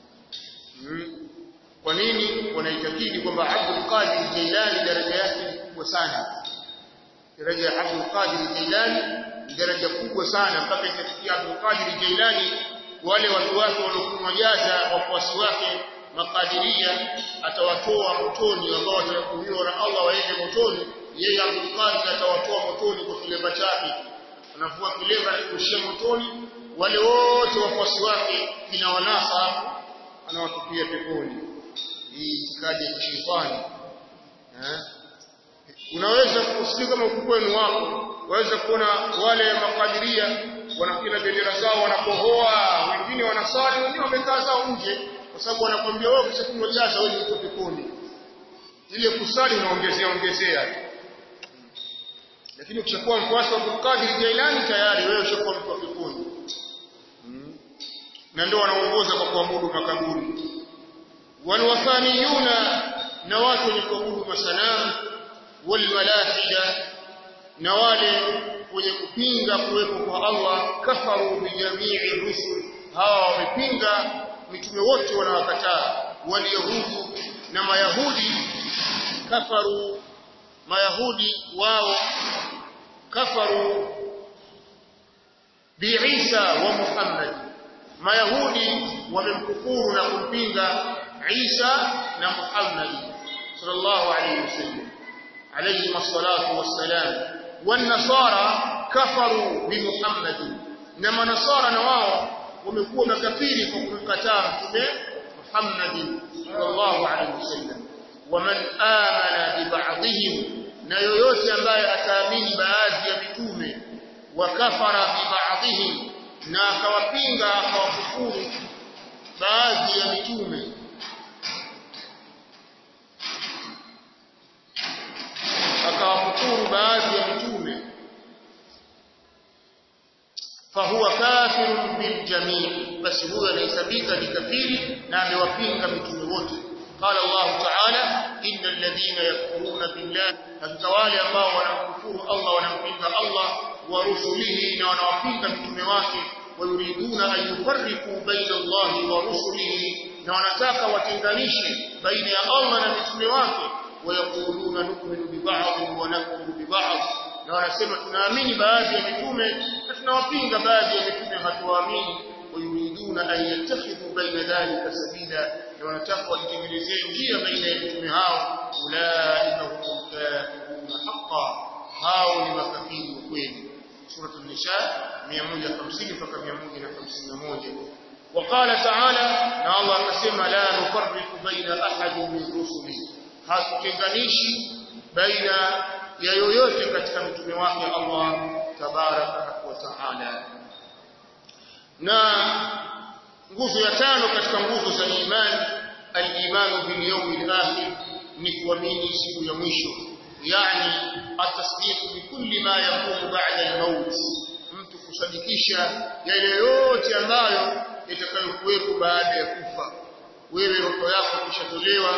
hmm. kwa nini wanaitakidi kwamba Abdul Qadir Jailani daraja yake ni kubwa sana daraja ya Abdul Qadir Jailani ni daraja kubwa sana mpaka ikafikia Abdul Qadir Jailani wale watu wake waliokunywa jaza wafuasi wake makadiria atawatoa motoni ambao watahukumiwa na Allah waende motoni yeye Abdul Qadir atawatoa motoni kwa kilemba chake anavua kilemba kushia motoni wale wote wafuasi wake kina wanasa anawatupia peponi hii itikadi ya kishetani eh unaweza kusikia kama ukwenu wako waweza kuona wale makadiria wanakila bendera zao wanakohoa wengine wanasali wengine wamekaa zao nje kwa sababu wanakwambia wewe ukishakunywa jaza wewe uko peponi ile kusali unaongezea ongezea lakini ukishakuwa mfuasi wa Abdul Jailani tayari wewe ushakuwa mtu wa peponi hmm. na ndio wanaongoza kwa kuabudu makaburi walwathaniyuna na watu wenye kuabudu masanamu walmalahida na wale wenye kupinga kuwepo kwa Allah kafaru bijamii rusul hawa wamepinga mitume wote wanawakataa waliyahudi na mayahudi kafaru mayahudi wao kafaru biisa wa Muhammad mayahudi wamemkufuru na kumpinga Isa na Muhammad sallallahu alayhi wasallam alayhi salatu wassalam والنصارى كفروا بمحمد na manasara na wao wamekuwa makafiri kwa kumkataa mtume Muhammad sallallahu alaihi wasallam waman amana bi ba'dihim na yoyote ambaye ataamini baadhi ya mitume wakafara bi ba'dihim na akawapinga akawakufuru baadhi ya mitume akawakufuru baadhi ya mitume fahuwa kafirun biljamii basi huyo anahesabika ni kafiri na amewapinga mitume wote قال الله تعالى إن الذين يكفرون بالله hakika ambao wanamkufuru Allah wanampinga Allah wa rusulihi na wanawapinga mitume wake wayuriduna an yufarriqu baina Allah wa rusulihi na wanataka watenganishe baina ya Allah na mitume wake wayaquluna nu'minu bi ba'd wa nakfuru bi ba'd na wanasema tunaamini baadhi ya mitume na tunawapinga baadhi ya mitume hatuwaamini wayuriduna an yattakhidhu baina dhalika sabila na wanataka wajitengenezee njia baina ya mitume hao ulaika humul kafiruna haqqan hao ni makafiri wa kweli سورة النساء 150 mpaka 151 وقال تعالى na Allah akasema la nufarriqu baina ahadin min rusuli hatutenganishi baina ya yoyote katika mtume wake Allah tabaraka wa taala na nguzo ya tano katika nguzo za imani al-imanu bil yawmil akhir ni kuamini siku ya mwisho yani atasdiq bi kulli ma yakunu ba'da al-maut mtu kusadikisha yale yote ambayo yatakayokuwepo baada ya kufa wewe roho yako kishatolewa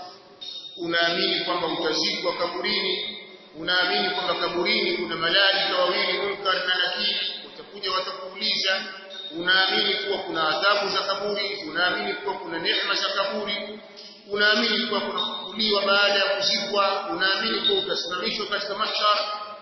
unaamini kwamba utazikwa kaburini unaamini kwamba kaburini kuna malaika wawili munkar na nakiri watakuja watakuuliza unaamini kuwa kuna adhabu za kaburi unaamini kuwa kuna neema za kaburi unaamini kuwa kuna kufufuliwa baada ya kuzikwa unaamini kuwa utasimamishwa katika mahshar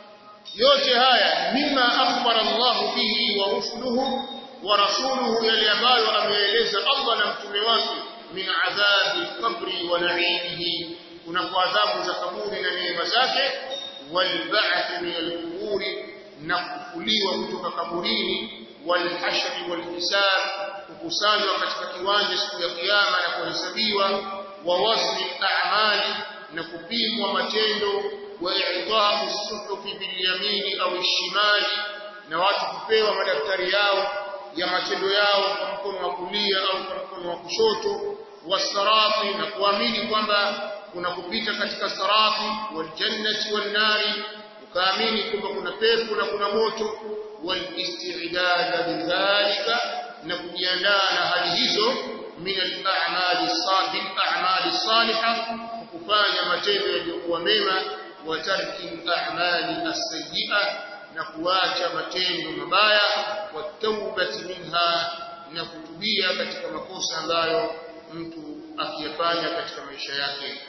yote haya mima akhbara Allah bihi wa rusuluhu wa rasuluhu yale ambayo ameeleza Allah na mtume wake min adhabi qabri wa na'imihi kuna kwa adhabu za kaburi na neema zake wal ba'th min al-qubur na kufufuliwa kutoka kaburini wal hashr wal hisab kukusanywa katika kiwanja siku ya kiyama na kuhesabiwa wa wasli a'mali na kupimwa matendo wa i'ta'u suhufi bil yamini au shimali na watu kupewa madaftari yao ya matendo yao kwa mkono wa kulia au kwa mkono wa kushoto wasarati na kuamini kwamba kuna kupita katika sarati wal jannati wan nari ukaamini kwamba kuna pepo na kuna moto wal istidad bidhalika na kujiandaa na hali hizo min al a'mali salih a'mali salihah kufanya matendo yaliyokuwa mema wa tarki a'mali as-sayyi'ah na kuacha matendo mabaya wa taubati minha na kutubia katika makosa ambayo mtu akiyafanya katika maisha yake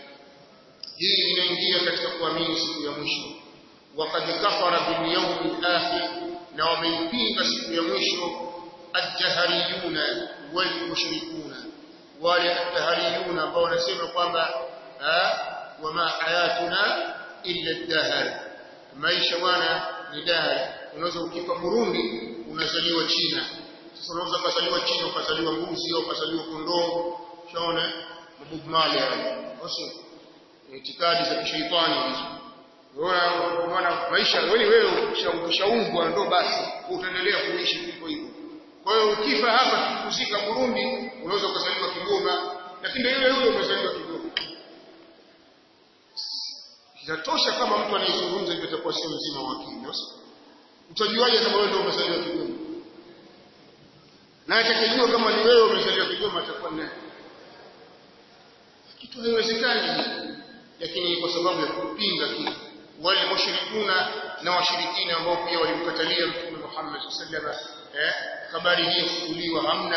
hii inaingia katika kuamini siku ya mwisho waqad kafara bil yawm al-akhir na wameipinga siku ya mwisho al-jahariyuna wal mushrikuna wale al-jahariyuna ambao wanasema kwamba wama hayatuna illa ad-dahr maisha bwana ni dahari unaweza ukifa Burundi unazaliwa China sasa unaweza kuzaliwa China ukazaliwa mbuzi au ukazaliwa kondoo shaona Bob Marley basi itikadi za kishaitani hizo unaona maana maisha wewe wewe ukishaumbwa ndo basi utaendelea kuishi hivyo hivyo kwa hiyo ukifa hapa kuzika Burundi unaweza ukazaliwa Kigoma lakini ndio yule yule umezaliwa Kigoma Inatosha kama mtu anayezungumza hivyo atakuwa sio mzima wa akili. Utajuaje kama wewe ndio umezaliwa Kigoma? Na atakayejua kama ni wewe umezaliwa Kigoma atakuwa naye. Kitu haiwezekani. Lakini kwa sababu ya kupinga kitu wale mushrikuna na washirikina ambao pia walimkatalia Mtume Muhammad sallallahu alaihi wasallam eh habari hii kufuliwa hamna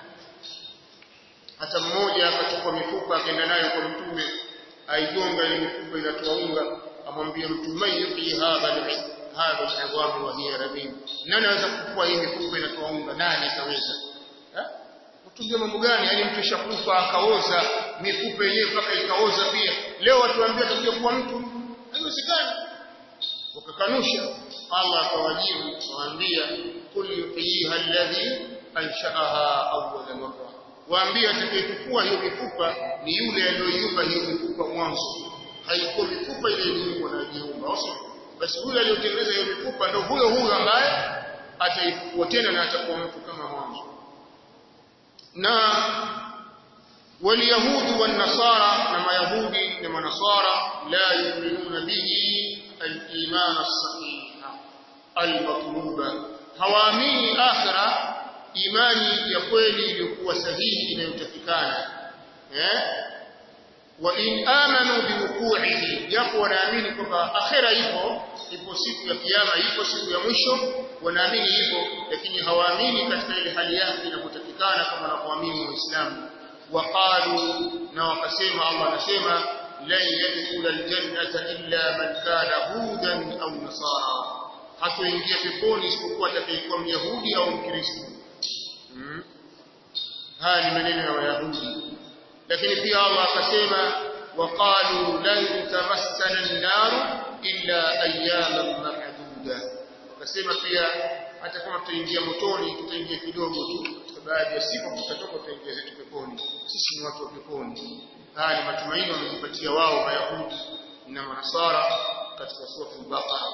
hata mmoja akachukua mifupa akaenda nayo kwa Mtume aigonga ile mifupa inatoa unga amwambia mtu mayuhi hadha hadha al'idham wa hiya ramim nani anaweza kufua hii mifupa inatoa unga nani ataweza eh mtujue mambo gani yani mtu shakufa akaoza mifupa yenyewe mpaka ikaoza pia leo watu waambia atakuja kuwa mtu haiwezekani wakakanusha Allah akawajibu waambia kul yuhyiha alladhi ansha'aha awwala marra waambia atakayechukua hiyo mifupa ni yule aliyoiumba hiyo mifupa mwanzo haikuwa mifupa ile iliyokuwa na jiumba basi yule aliyotengeneza hiyo mifupa ndio huyo huyo ambaye ataifufua tena na atakuwa mtu kama mwanzo na واليهود والنصارى نما يهودي نما نصارى لا يؤمنون به الإيمان الصحيح المطلوب hawaamini akhira imani ya kweli iliyokuwa sahihi inayotakikana eh wa in amanu biwuqu'ihi japo wanaamini kwamba akhira ipo ipo siku ya kiyama ipo siku ya mwisho wanaamini ipo lakini hawaamini katika ile hali yake inapotakikana kama wanavyoamini waislamu وقالوا نوقسم الله نسمى لن يدخل الجنة إلا من كان هودا أو نصارى hatoingia peponi isipokuwa atakayekuwa myahudi au mkristo hmm. haya ni maneno ya wayahudi lakini pia allah akasema waqalu lan tamassana nnaru illa ayaman maduda wakasema pia hata kama tutaingia motoni tutaingia kidogo tu katika baadhi ya siku tutatoka tutaingia zetu peponi sisi ni watu wa peponi haya ni matumaini wamejipatia wao mayahudi na manasara katika sura al-baqara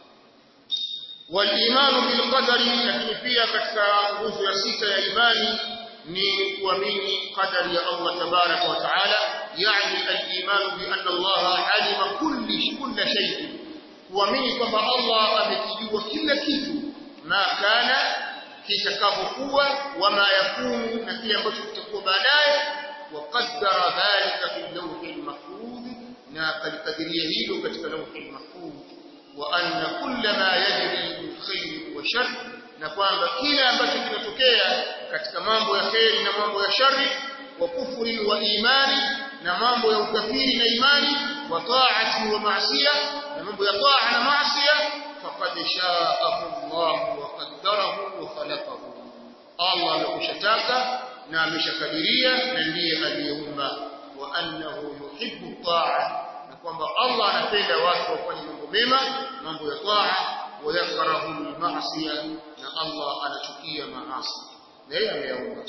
walimanu bilqadari lakini pia katika nguzo ya sita ya imani ni kuamini qadari ya Allah tabaraka wa taala yani al-imanu bi anna Allah alima kulli kulli shay kuamini kwamba Allah amekijua kila kitu ma kana kitakavyokuwa wama yakunu na kile ambacho kitakuwa baadaye waqaddara dhalika fi lawhi al-mahfuz na kalikadiria hilo katika lawhi al-mahfuz wa anna kulla ma yajri min khair wa shar na kwamba kila ambacho kinatokea katika mambo ya kheri na mambo ya shari wa kufuri wa imani na mambo ya ukafiri na imani wa taati wa maasiya na mambo ya taa na maasiya faqad sha'ahu Allah wa qaddarahu wa khalaqahu Allah amekushataka na ameshakadiria na ndiye aliyeumba wa annahu yuhibbu taa na kwamba Allah anapenda watu wafanye mambo mema mambo ya taa wa yakrahu al-ma'siya na Allah anachukia maasi na yeye ameyaumba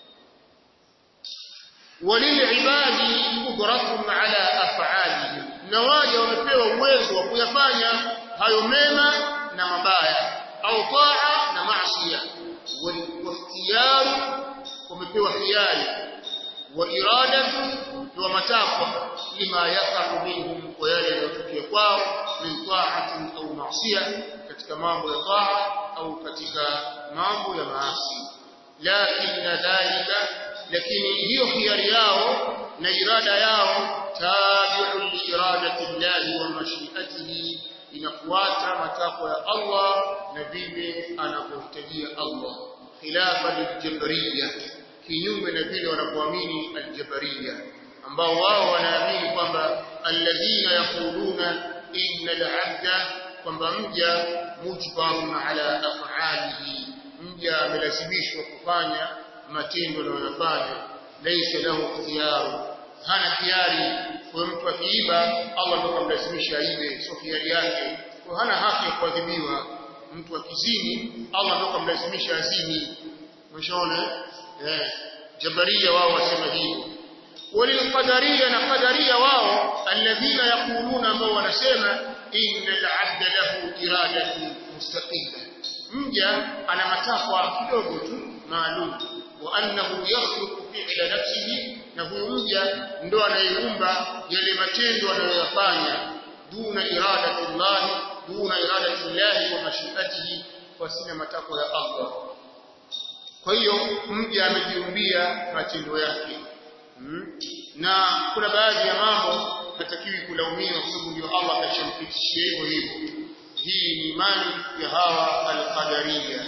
walilibadi qudratun ala af'alihim na waja wamepewa uwezo wa kuyafanya hayo mema na mabaya au taa na maasiya walikhtiyaru wamepewa hiari wa iradatu wa matakwa lima yaqa'u minhum kwa yale yanayotokea kwao min ta'atin au maasiya katika mambo ya taa au katika mambo ya maasi lakini dhalika lakini hiyo hiari yao na irada yao tabi'un li iradati Allah wa mashi'atihi inafuata matakwa ya Allah na vile anavyohitajia Allah khilafa liljabariyya kinyume na vile wanapoamini aljabariyya ambao wao wanaamini kwamba alladhina yaquluna inna al-'abda kwamba mja mujbarun ala af'alihi mja amelazimishwa kufanya matendo anayofanya laysa lahu ikhtiyar hana khiari kwa mtu akiiba Allah ndio kamlazimisha aibe sio khiari yake kwa hana haki ya kuadhibiwa mtu akizini Allah ndio kamlazimisha azini mshaona eh jabaria wao wasema hivyo walilqadaria na qadaria wao alladhina yaquluna ambao wanasema innal 'abda lahu iradatu mustaqilla mja ana matakwa kidogo tu maalum wa annahu yakhluqu fi'la nafsihi na huyo mja ndo anayeumba yale matendo anayoyafanya duna iradati Allah duna iradati Allah wa mashiatihi kwa sina matakwa ya Allah kwa hiyo mja amejiumbia matendo yake hmm? na kuna baadhi ya mambo hatakiwi kulaumiwa kwa sababu ndio Allah kashampitishia hivyo hivyo hii ni imani ya hawa al-qadariyya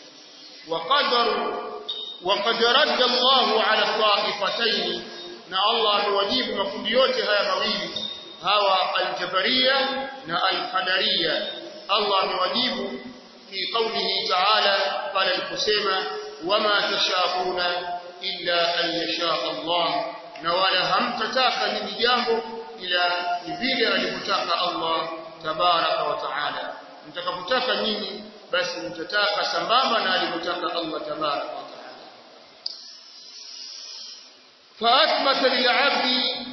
وقدر وقد رد الله على الطائفتين na Allah amewajibu makundi yote haya mawili hawa al-jabariyya na al-qadariyya Allah amewajibu fi qawlihi ta'ala pale aliposema wama tashauna illa an yasha Allah na wala hamtataka nini jambo ila vile alivyotaka Allah tabaraka wa taala mtakapotaka nyinyi basi mtataka sambamba na alivyotaka Allah tabaraka wa taala فأثبت للعبد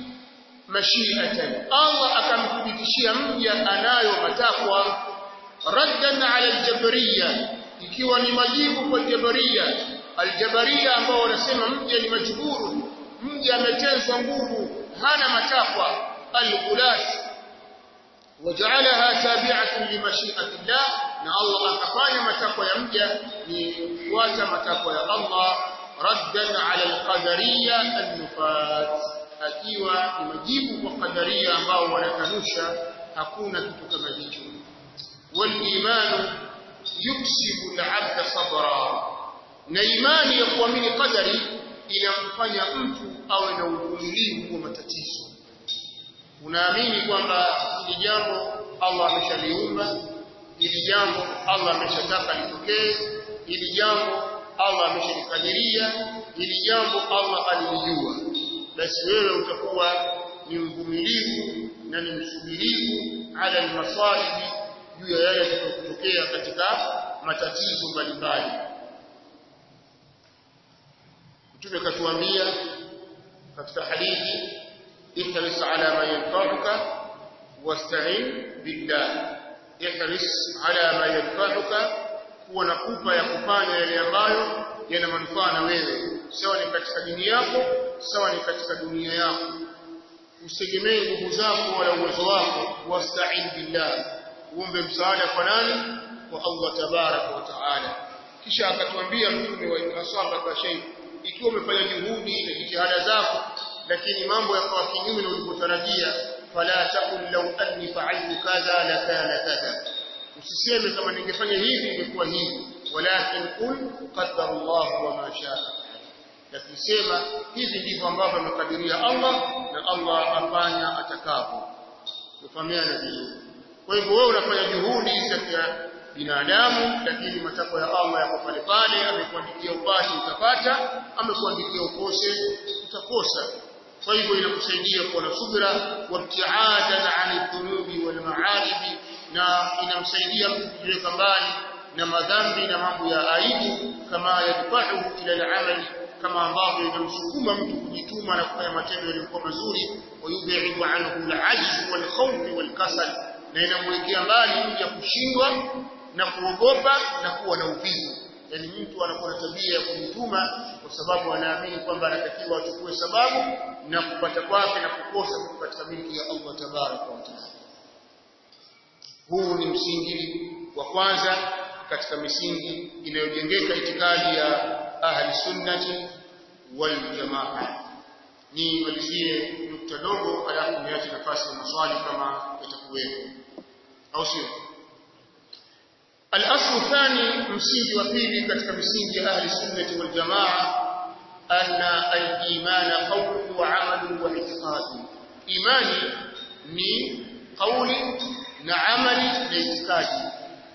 مشيئة الله akamthibitishia mja anayo matakwa raddan ala aljabariya ikiwa ni majibu kwa jabariya aljabariya ambao wanasema mja ni majburu mja ametezwa nguvu hana matakwa alghulat waja'alaha tabi'atan limashi'ati Allah na Allah akafanya matakwa ya mja ni kufuata matakwa ya Allah raddan ala alqadariyya an-nufat akiwa ni majibu kwa qadaria ambao wanakanusha hakuna kitu kama hicho wal-imanu yuksibu al-'abda sabra na imani ya kuamini qadari inamfanya mtu awe na uvumilivu wa matatizo unaamini kwamba hili jambo Allah ameshaliumba hili jambo Allah ameshataka litokee hili jambo Allah ameshalikadiria hili jambo Allah alilijua basi wewe utakuwa ni mvumilivu na ni msubirivu ala almasalihi juu ya yale yatakayotokea katika matatizo mbalimbali Mtume katuambia katika hadithi ihris ala ma yanfa'uka wasta'in billah ihris ala ma yanfa'uka kuwa na pupa ya kufanya yale ambayo yana manufaa na wewe sawa ni katika dini yako sawa ni katika dunia yako usitegemee nguvu zako wala uwezo wako wasta'in billah uombe msaada kwa nani kwa Allah tabaraka wa taala kisha akatuambia mtume wa asaba kwa shay ikiwa umefanya juhudi na jitihada zako lakini mambo yakawa kinyume na ulivyotarajia fala taqul law anni fa'altu kadha la kana kadha usiseme kama ningefanya hivi ingekuwa hivi walakin qul qaddara Allah wa ma shaa lakini sema hivi ndivyo ambavyo amekadiria Allah na Allah afanya atakavyo kufahamiana vizuri kwa hivyo wewe unafanya juhudi za binadamu lakini matakwa ya Allah yako pale pale amekuandikia upate utapata amekuandikia ukose utakosa kwa hivyo inakusaidia kuwa na subira wabtiadan ani dhunubi wal maalibi na inamsaidia mtu kujiweka mbali na madhambi na mambo ya aibu kama yadfahu ila al-amali kama ambavyo inamsukuma mtu kujituma na kufanya matendo yaliyokuwa mazuri wayub'idu anhu al-ajz wal-khawf wal-kasal na inamwekea mbali mja kushindwa na kuogopa na kuwa na uvivu yani mtu anakuwa na tabia ya kujituma kwa sababu anaamini kwamba anatakiwa achukue sababu na kupata kwake na kukosa katika miliki ya Allah tabaraka wa taala huu ni msingi wa kwanza katika misingi inayojengeka itikadi ya ahli sunnati wal jamaa ni malizie nukta dogo alafu niache nafasi ya maswali kama yatakuwepo au sio الأصل الثاني مسيج وفيلي كتك مسيج أهل السنة والجماعة أن الإيمان قول وعمل واعتقاد إيماني ni قول نعمل واعتقاد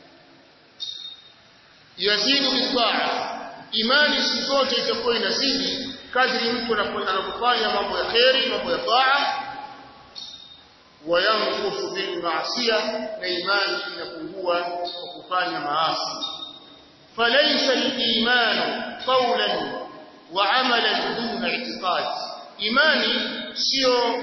yazidu bitaa imani siku zote itakuwa inazidi kadri mtu anapofanya mambo ya kheri mambo ya taa wayanqusu bil ma'siya na imani inapungua kwa kufanya maasi falaysa al-iman qawlan wa 'amalan duna i'tiqad imani sio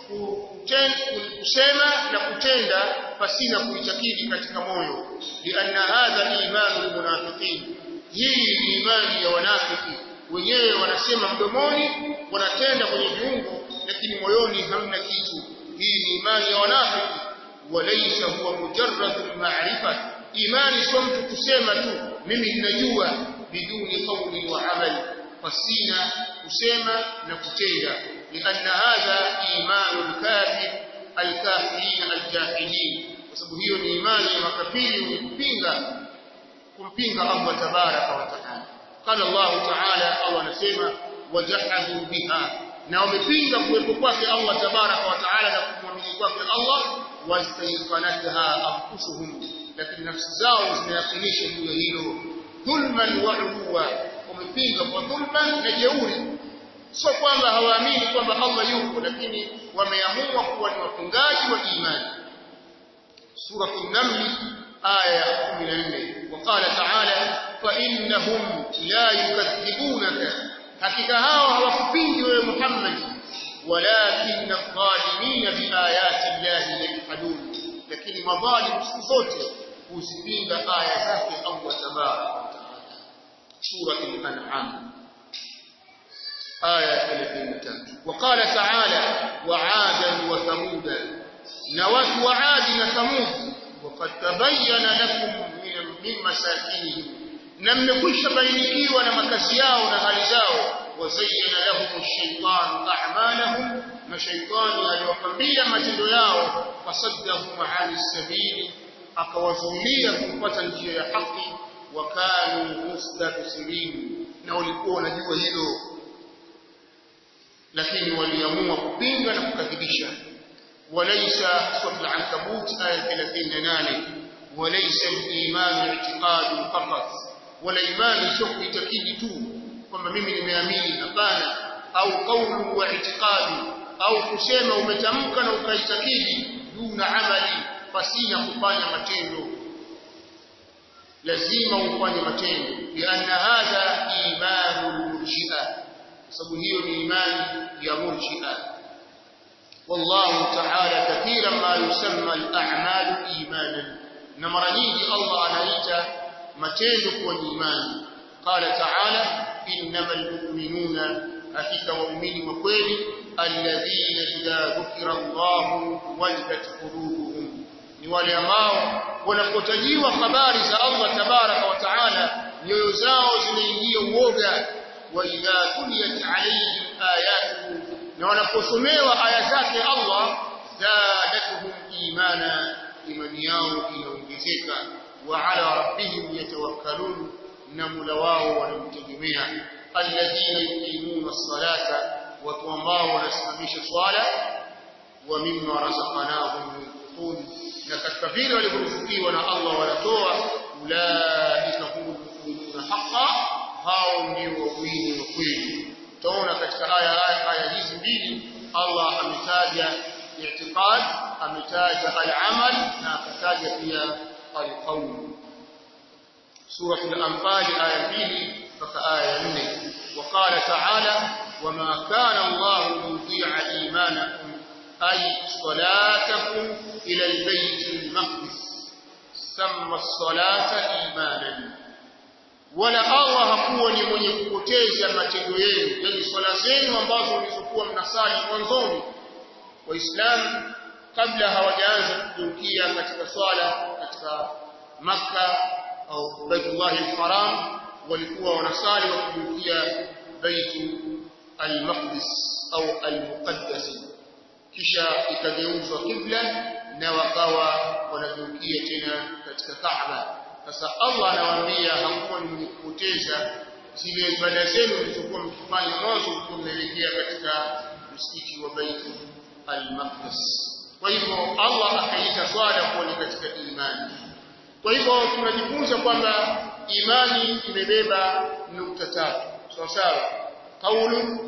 kusema na kutenda pasina kuitakidi katika moyo lianna hadha imanu almunafiqin hii ni imani ya wanafiki wenyewe wanasema mdomoni wanatenda kwenye viungo lakini moyoni hamna kitu hii ni imani ya wanafiki walaysa huwa mujarrad ma'rifa imani sio mtu kusema tu mimi ninajua biduni qawli wa amali pasina kusema na kutenda lianna hadha imanu al-kafir al-kafirin al-jahilin kwa sababu hiyo ni imani ya makafiri wenye kupinga kumpinga Allah tabaraka wa taala qala Allah taala au anasema wajahadu biha na wamepinga kuwepo kwake Allah tabaraka wa taala na kumwamini kwake Allah wastayqanatha anfusuhum lakini nafsi zao zinayakinisha juu ya hilo dhulman wa uwa wamepinga kwa dhulman na jeuri sio kwamba hawaamini kwamba Allah yupo lakini wameamua kuwa ni wafungaji wa imani سورة النمل آية 14 وقال تعالى فإنهم لا يكذبونك حقيقة هاو hawakupingi wewe Muhammad ولكن الظالمين بآيات الله يجحدون lakini madhalim siku zote huzipinga aya zake Allah tabaraka wa taala sura al-an'am aya 33 وقال تعالى وعادا وثمودا نوات وعاد وثمود وقد تبين لكم من من مساكنهم نمكش بينكيوا na makazi yao na hali zao وزين لهم الشيطان أعمالهم مشيطان aliwapambia matendo yao fasaddahum an sabil akawazuilia kupata njia ya haki wakanu mustabsirin na walikuwa wanajua hilo lakini waliamua kupinga na kukadhibisha walaysa sura al-ankabut aya 38 walaysa al-iman i'tiqad faqat wala imani sio kuitakidi tu kwamba mimi nimeamini hapana au kaulu wa i'tiqadi au kusema umetamka na ukaitakidi duna amali pasina kufanya matendo lazima ufanye matendo lianna hadha imanul murji'a sababu hiyo ni imani ya murji'a والله تعالى كثيرا ما يسمى الأعمال إيمانا نمر نيجي الله أنايتا متين كون إيمان قال تعالى إنما المؤمنون أفك ومؤمن وكويل الذين إذا ذكر الله وجدت قلوبهم ni wale ambao wanapotajiwa habari za Allah tabaraka wa taala nyoyo zao zinaingia uoga wa idha tuliyat alayhim ayatuhu na wanaposomewa aya zake Allah zadatuhum imana imani yao inaongezeka wa ala rabbihim yatawakkalun na mula wao wanamtegemea alladhina yuqimuna as-salata watu ambao wanasimamisha swala wa mimma razaqnahum yunfiqun na katika vile walivyoruzukiwa na Allah wanatoa ulaika humul mu'minuna haqqan hao ndio waumini wa kweli utaona katika aya aya hizi mbili Allah ametaja i'tiqad ametaja al-amal na akataja pia al-qawl سورة الأنفال آية 2 فك آية 4 وقال تعالى وما كان الله ليضيع إيمانكم أي صلاتكم إلى البيت المقدس سمى الصلاة إيمانا wala Allah hakuwa ni mwenye kupoteza matendo yenu yani swala zenu ambazo mlizokuwa mnasali mwanzoni waislamu kabla hawajaanza kugeukia katika swala katika maka au Baitullah al-Haram walikuwa wanasali wakigeukia Baitu al-Maqdis au al-Muqaddas kisha ikageuzwa kibla na wakawa wanageukia tena katika Kaaba sasa Allah anawaambia hakuwa ni mwenye kupoteza zile ibada zenu mlizokuwa mkifanya mwanzo mlikuwa mnaelekea katika msikiti wa Baitu al-Maqdis kwa hivyo Allah akaita swala kuwa ni katika imani kwa hivyo tunajifunza kwamba imani imebeba nukta tatu sawa sawa kaulu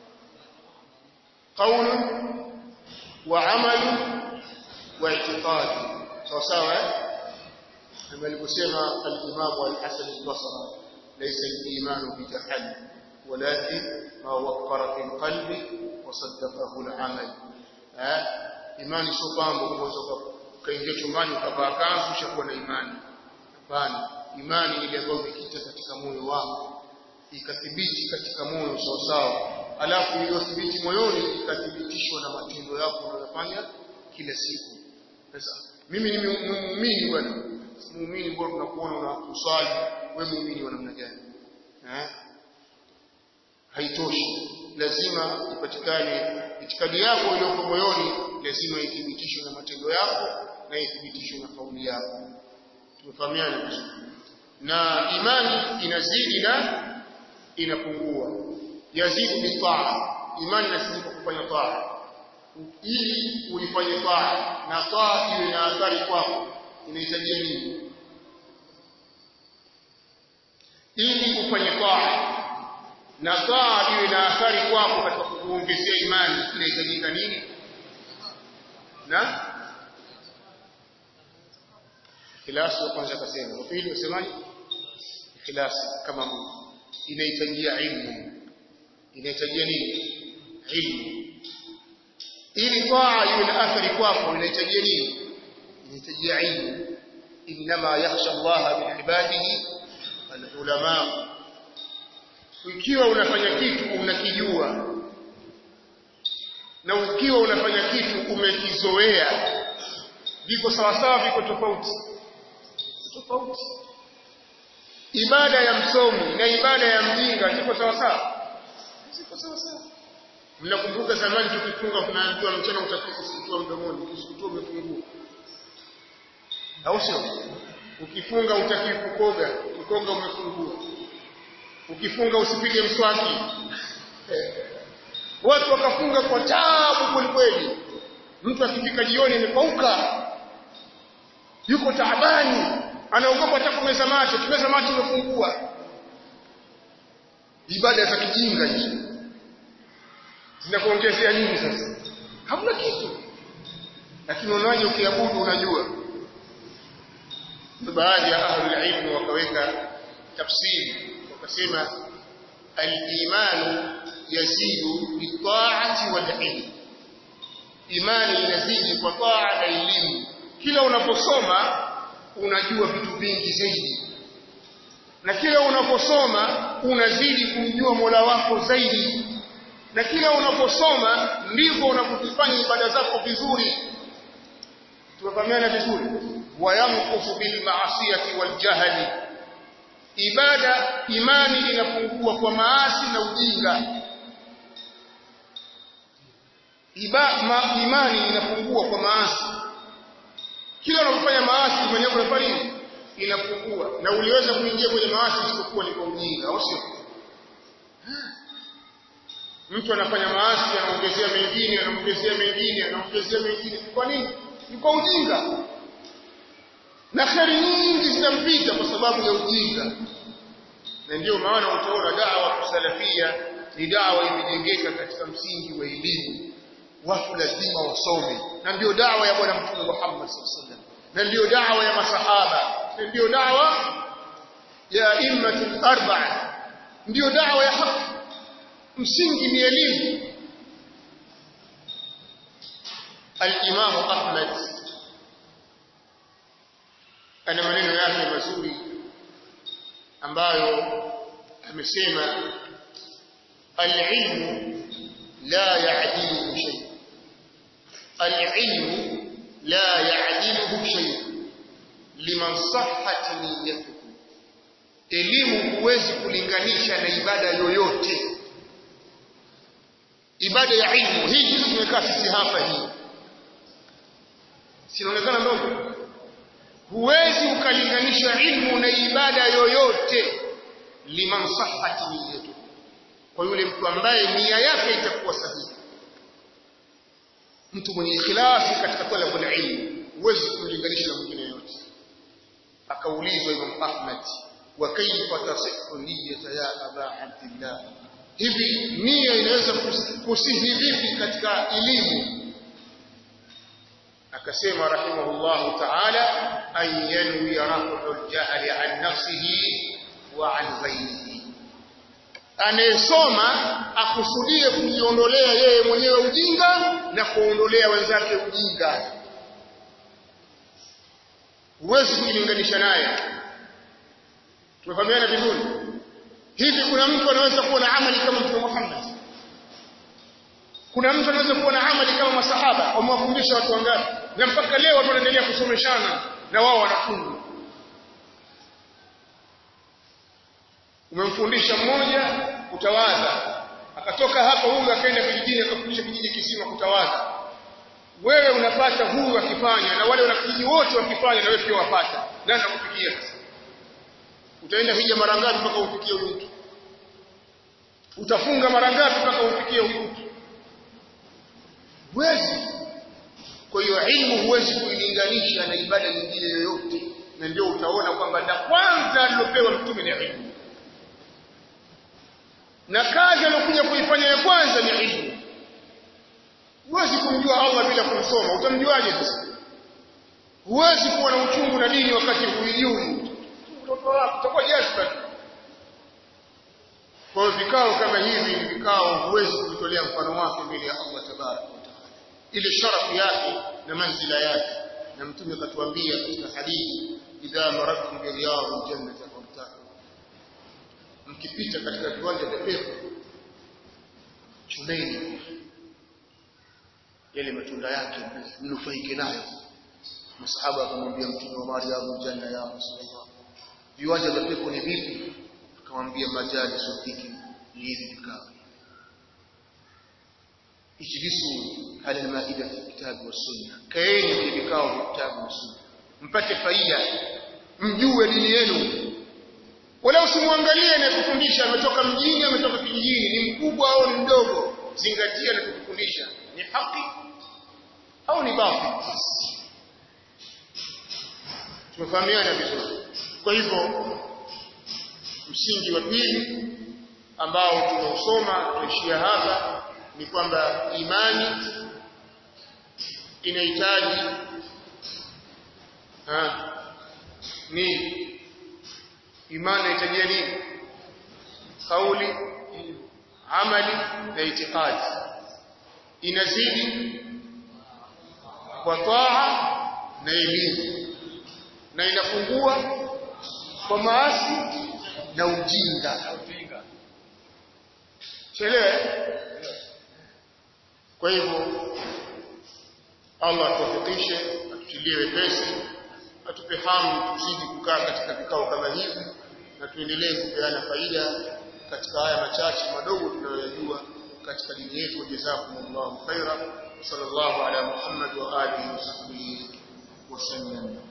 kaulu wa amalu wa i'tiqad sawa sawa kama alivyosema al-Imam al-Hasan al-Basri laysa al-iman bitahall ولكن ما وقر في القلب وصدقه العمل ها imani sio kwamba unaweza ukaingia chumbani ukavaa kanzu ushakuwa na imani hapana imani ile ambayo imekita katika moyo wako ikathibiti katika moyo sawa sawa alafu iliyothibiti moyoni ikathibitishwa na matendo yako unayofanya kila siku sasa mimi ni muumini bwana muumini bora tunakuona una uswali wewe muumini wa namna gani eh haitoshi lazima ipatikane itikadi yako iliyoko moyoni lazima ithibitishwe na matendo yako na ithibitishwe na kauli yako tumefahamiana vizuri na imani inazidi na inapungua yazidi bitaa imani inazidi kwa kufanya taa ili uifanye taa na taa iwe na athari kwako inahitajia nini ili ufanye taa na taa iwe na athari kwako katika kuongezea imani inahitajika nini na ikhlasi wa kwanza akasema wa pili wasemaje ikhlasi kama Mungu inahitajia ilmu inahitajia nini ilmu ili taa iwe na athari kwako inahitajia nini inahitajia ilmu inma yakhsha Allah min ibadihi alulama ikiwa unafanya kitu unakijua na ukiwa unafanya kitu umekizoea viko sawa sawa viko tofauti tofauti ibada ya msomi na ibada ya mjinga ziko sawa sawa ziko sawa sawa mnakumbuka zamani tukifunga tunaambiwa mchana utakiwa kusitua mdomoni ukisitua umefungua au sio ukifunga utakiwa kukoga ukoga umefungua ukifunga usipige mswaki eh. watu wakafunga kwa taabu kwelikweli mtu akifika jioni amepauka yuko taabani anaogopa hata kumeza macho kimeza macho umefungua ibada za kijinga hizo zinakuongezea nini sasa hamna kitu lakini unaje ukiabudu unajua baadhi ya ahlul ilm wakaweka tafsiri wakasema al-imanu yazidu bi-ta'ati wal-ilm imani inazidi kwa taa na elimu kila unaposoma unajua vitu vingi zaidi na kila unaposoma unazidi kumjua Mola wako zaidi na kila unaposoma ndivyo unapofanya ibada zako vizuri tumefahamiana vizuri wayamkufu bil ma'asiyati wal jahli ibada imani inapungua kwa maasi na ujinga Iba, ma, imani inapungua kwa maasi kila unapofanya maasi imani yako inafanya nini inapungua na uliweza kuingia kwenye maasi isipokuwa ni kwa ujinga au sio mtu anafanya maasi anaongezea mengine anaongezea mengine anaongezea mengine kwa nini ni kwa ujinga na kheri nyingi zitampita kwa sababu ya ujinga na ndio maana utaona dawa kusalafia ni dawa imejengeka katika msingi wa elimu watu lazima wasome na ndio dawa ya bwana mtume Muhammad sallallahu alaihi wasallam na ndio dawa ya masahaba na ndio dawa ya immatul arba'a ndio dawa ya haki msingi ni elimu al-Imam Ahmad ana maneno yake mazuri ambayo amesema al-ilmu la ya'dilu shay al-ilmu la ya'diluhu shay liman sahhat niyyatuhu elimu huwezi kulinganisha na ibada yoyote ibada ya ilmu hii kitu tumekaa sisi hapa hii sinaonekana ndogo huwezi ukalinganisha ilmu na ibada yoyote liman sahhat niyyatu kwa yule mtu ambaye nia yake itakuwa sahihi mtu mwenye ikhlasi katika talabul ilmu huwezi kumlinganisha na mwingine yote akaulizwa Imam Ahmad wa kaifa tasihhu niyyata ya aba abdillah hivi nia inaweza kusihi vipi katika elimu akasema rahimahullah ta'ala an yanwi rafu al-jahl an nafsihi wa an ghayrihi anayesoma akusudie kujiondolea yeye mwenyewe ujinga na kuondolea wenzake ujinga huwezi kujilinganisha naye tumefahamiana vizuri hivi kuna mtu anaweza kuwa na amali kama mtume Muhammad kuna mtu anaweza kuwa na amali kama masahaba wamewafundisha watu wangapi na mpaka leo watu wanaendelea kusomeshana na wao wanafunzi umemfundisha mmoja kutawadha akatoka hapo huyu akaenda kijijini akafundisha kijiji kisima kutawadha wewe unapata huyu akifanya na wale wanakijiji wote wakifanya na wewe pia wapata nani akufikia sasa utaenda hija mara ngapi mpaka ufikie huyu mtu utafunga mara ngapi mpaka ufikie huyu mtu huwezi kwa hiyo ilmu huwezi kuilinganisha na ibada nyingine yoyote na ndio utaona kwamba la kwanza alilopewa mtume ni ilmu na kazi aliyokuja kuifanya ya kwanza ni ilmu huwezi kumjua Allah bila kumsoma utamjuaje sasa huwezi kuwa na uchungu na dini wakati halijui mtoto wako utakuwa jazba kwa hiyo vikao kama hivi ni vikao huwezi kutolea mfano wake mbele ya Allah tabaraka wa taala ile sharafu yake na manzila yake na mtume akatuambia katika hadithi idha maradtum bi riyadil jannati fartahu mkipita katika viwanja vya pepo chuneni yale matunda yake mnufaike nayo masahaba akamwambia mtume wa mariyadul janna ya rasulullah viwanja vya pepo ni vipi akamwambia majali sufiki ni hivi vikao ijlisu ala almaida fi kitabu wa sunna kaeni kwenye vikao vya kitabu na sunna mpate faida mjue dini yenu wala usimwangalie na kufundisha ametoka mjini ametoka kijijini ni mkubwa au ni mdogo zingatia na kufundisha ni haki au ni batil tumefahamiana vizuri kwa hivyo msingi wa pili ambao tunausoma tuishia hapa ni kwamba imani inahitaji ni imani inahitaji nini kauli amali na itikadi inazidi kwa taa na elimu na inafungua kwa maasi na ujinga chelewe kwa hivyo Allah atuwafikishe atutilie wepesi atupe hamu tuzidi kukaa katika vikao kama hivi na tuendelee kupeana faida katika haya machache madogo tunayoyajua katika dini yetu jazakumullahu khaira sallallahu ala muhammad wa alihi wa sahbihi wasallam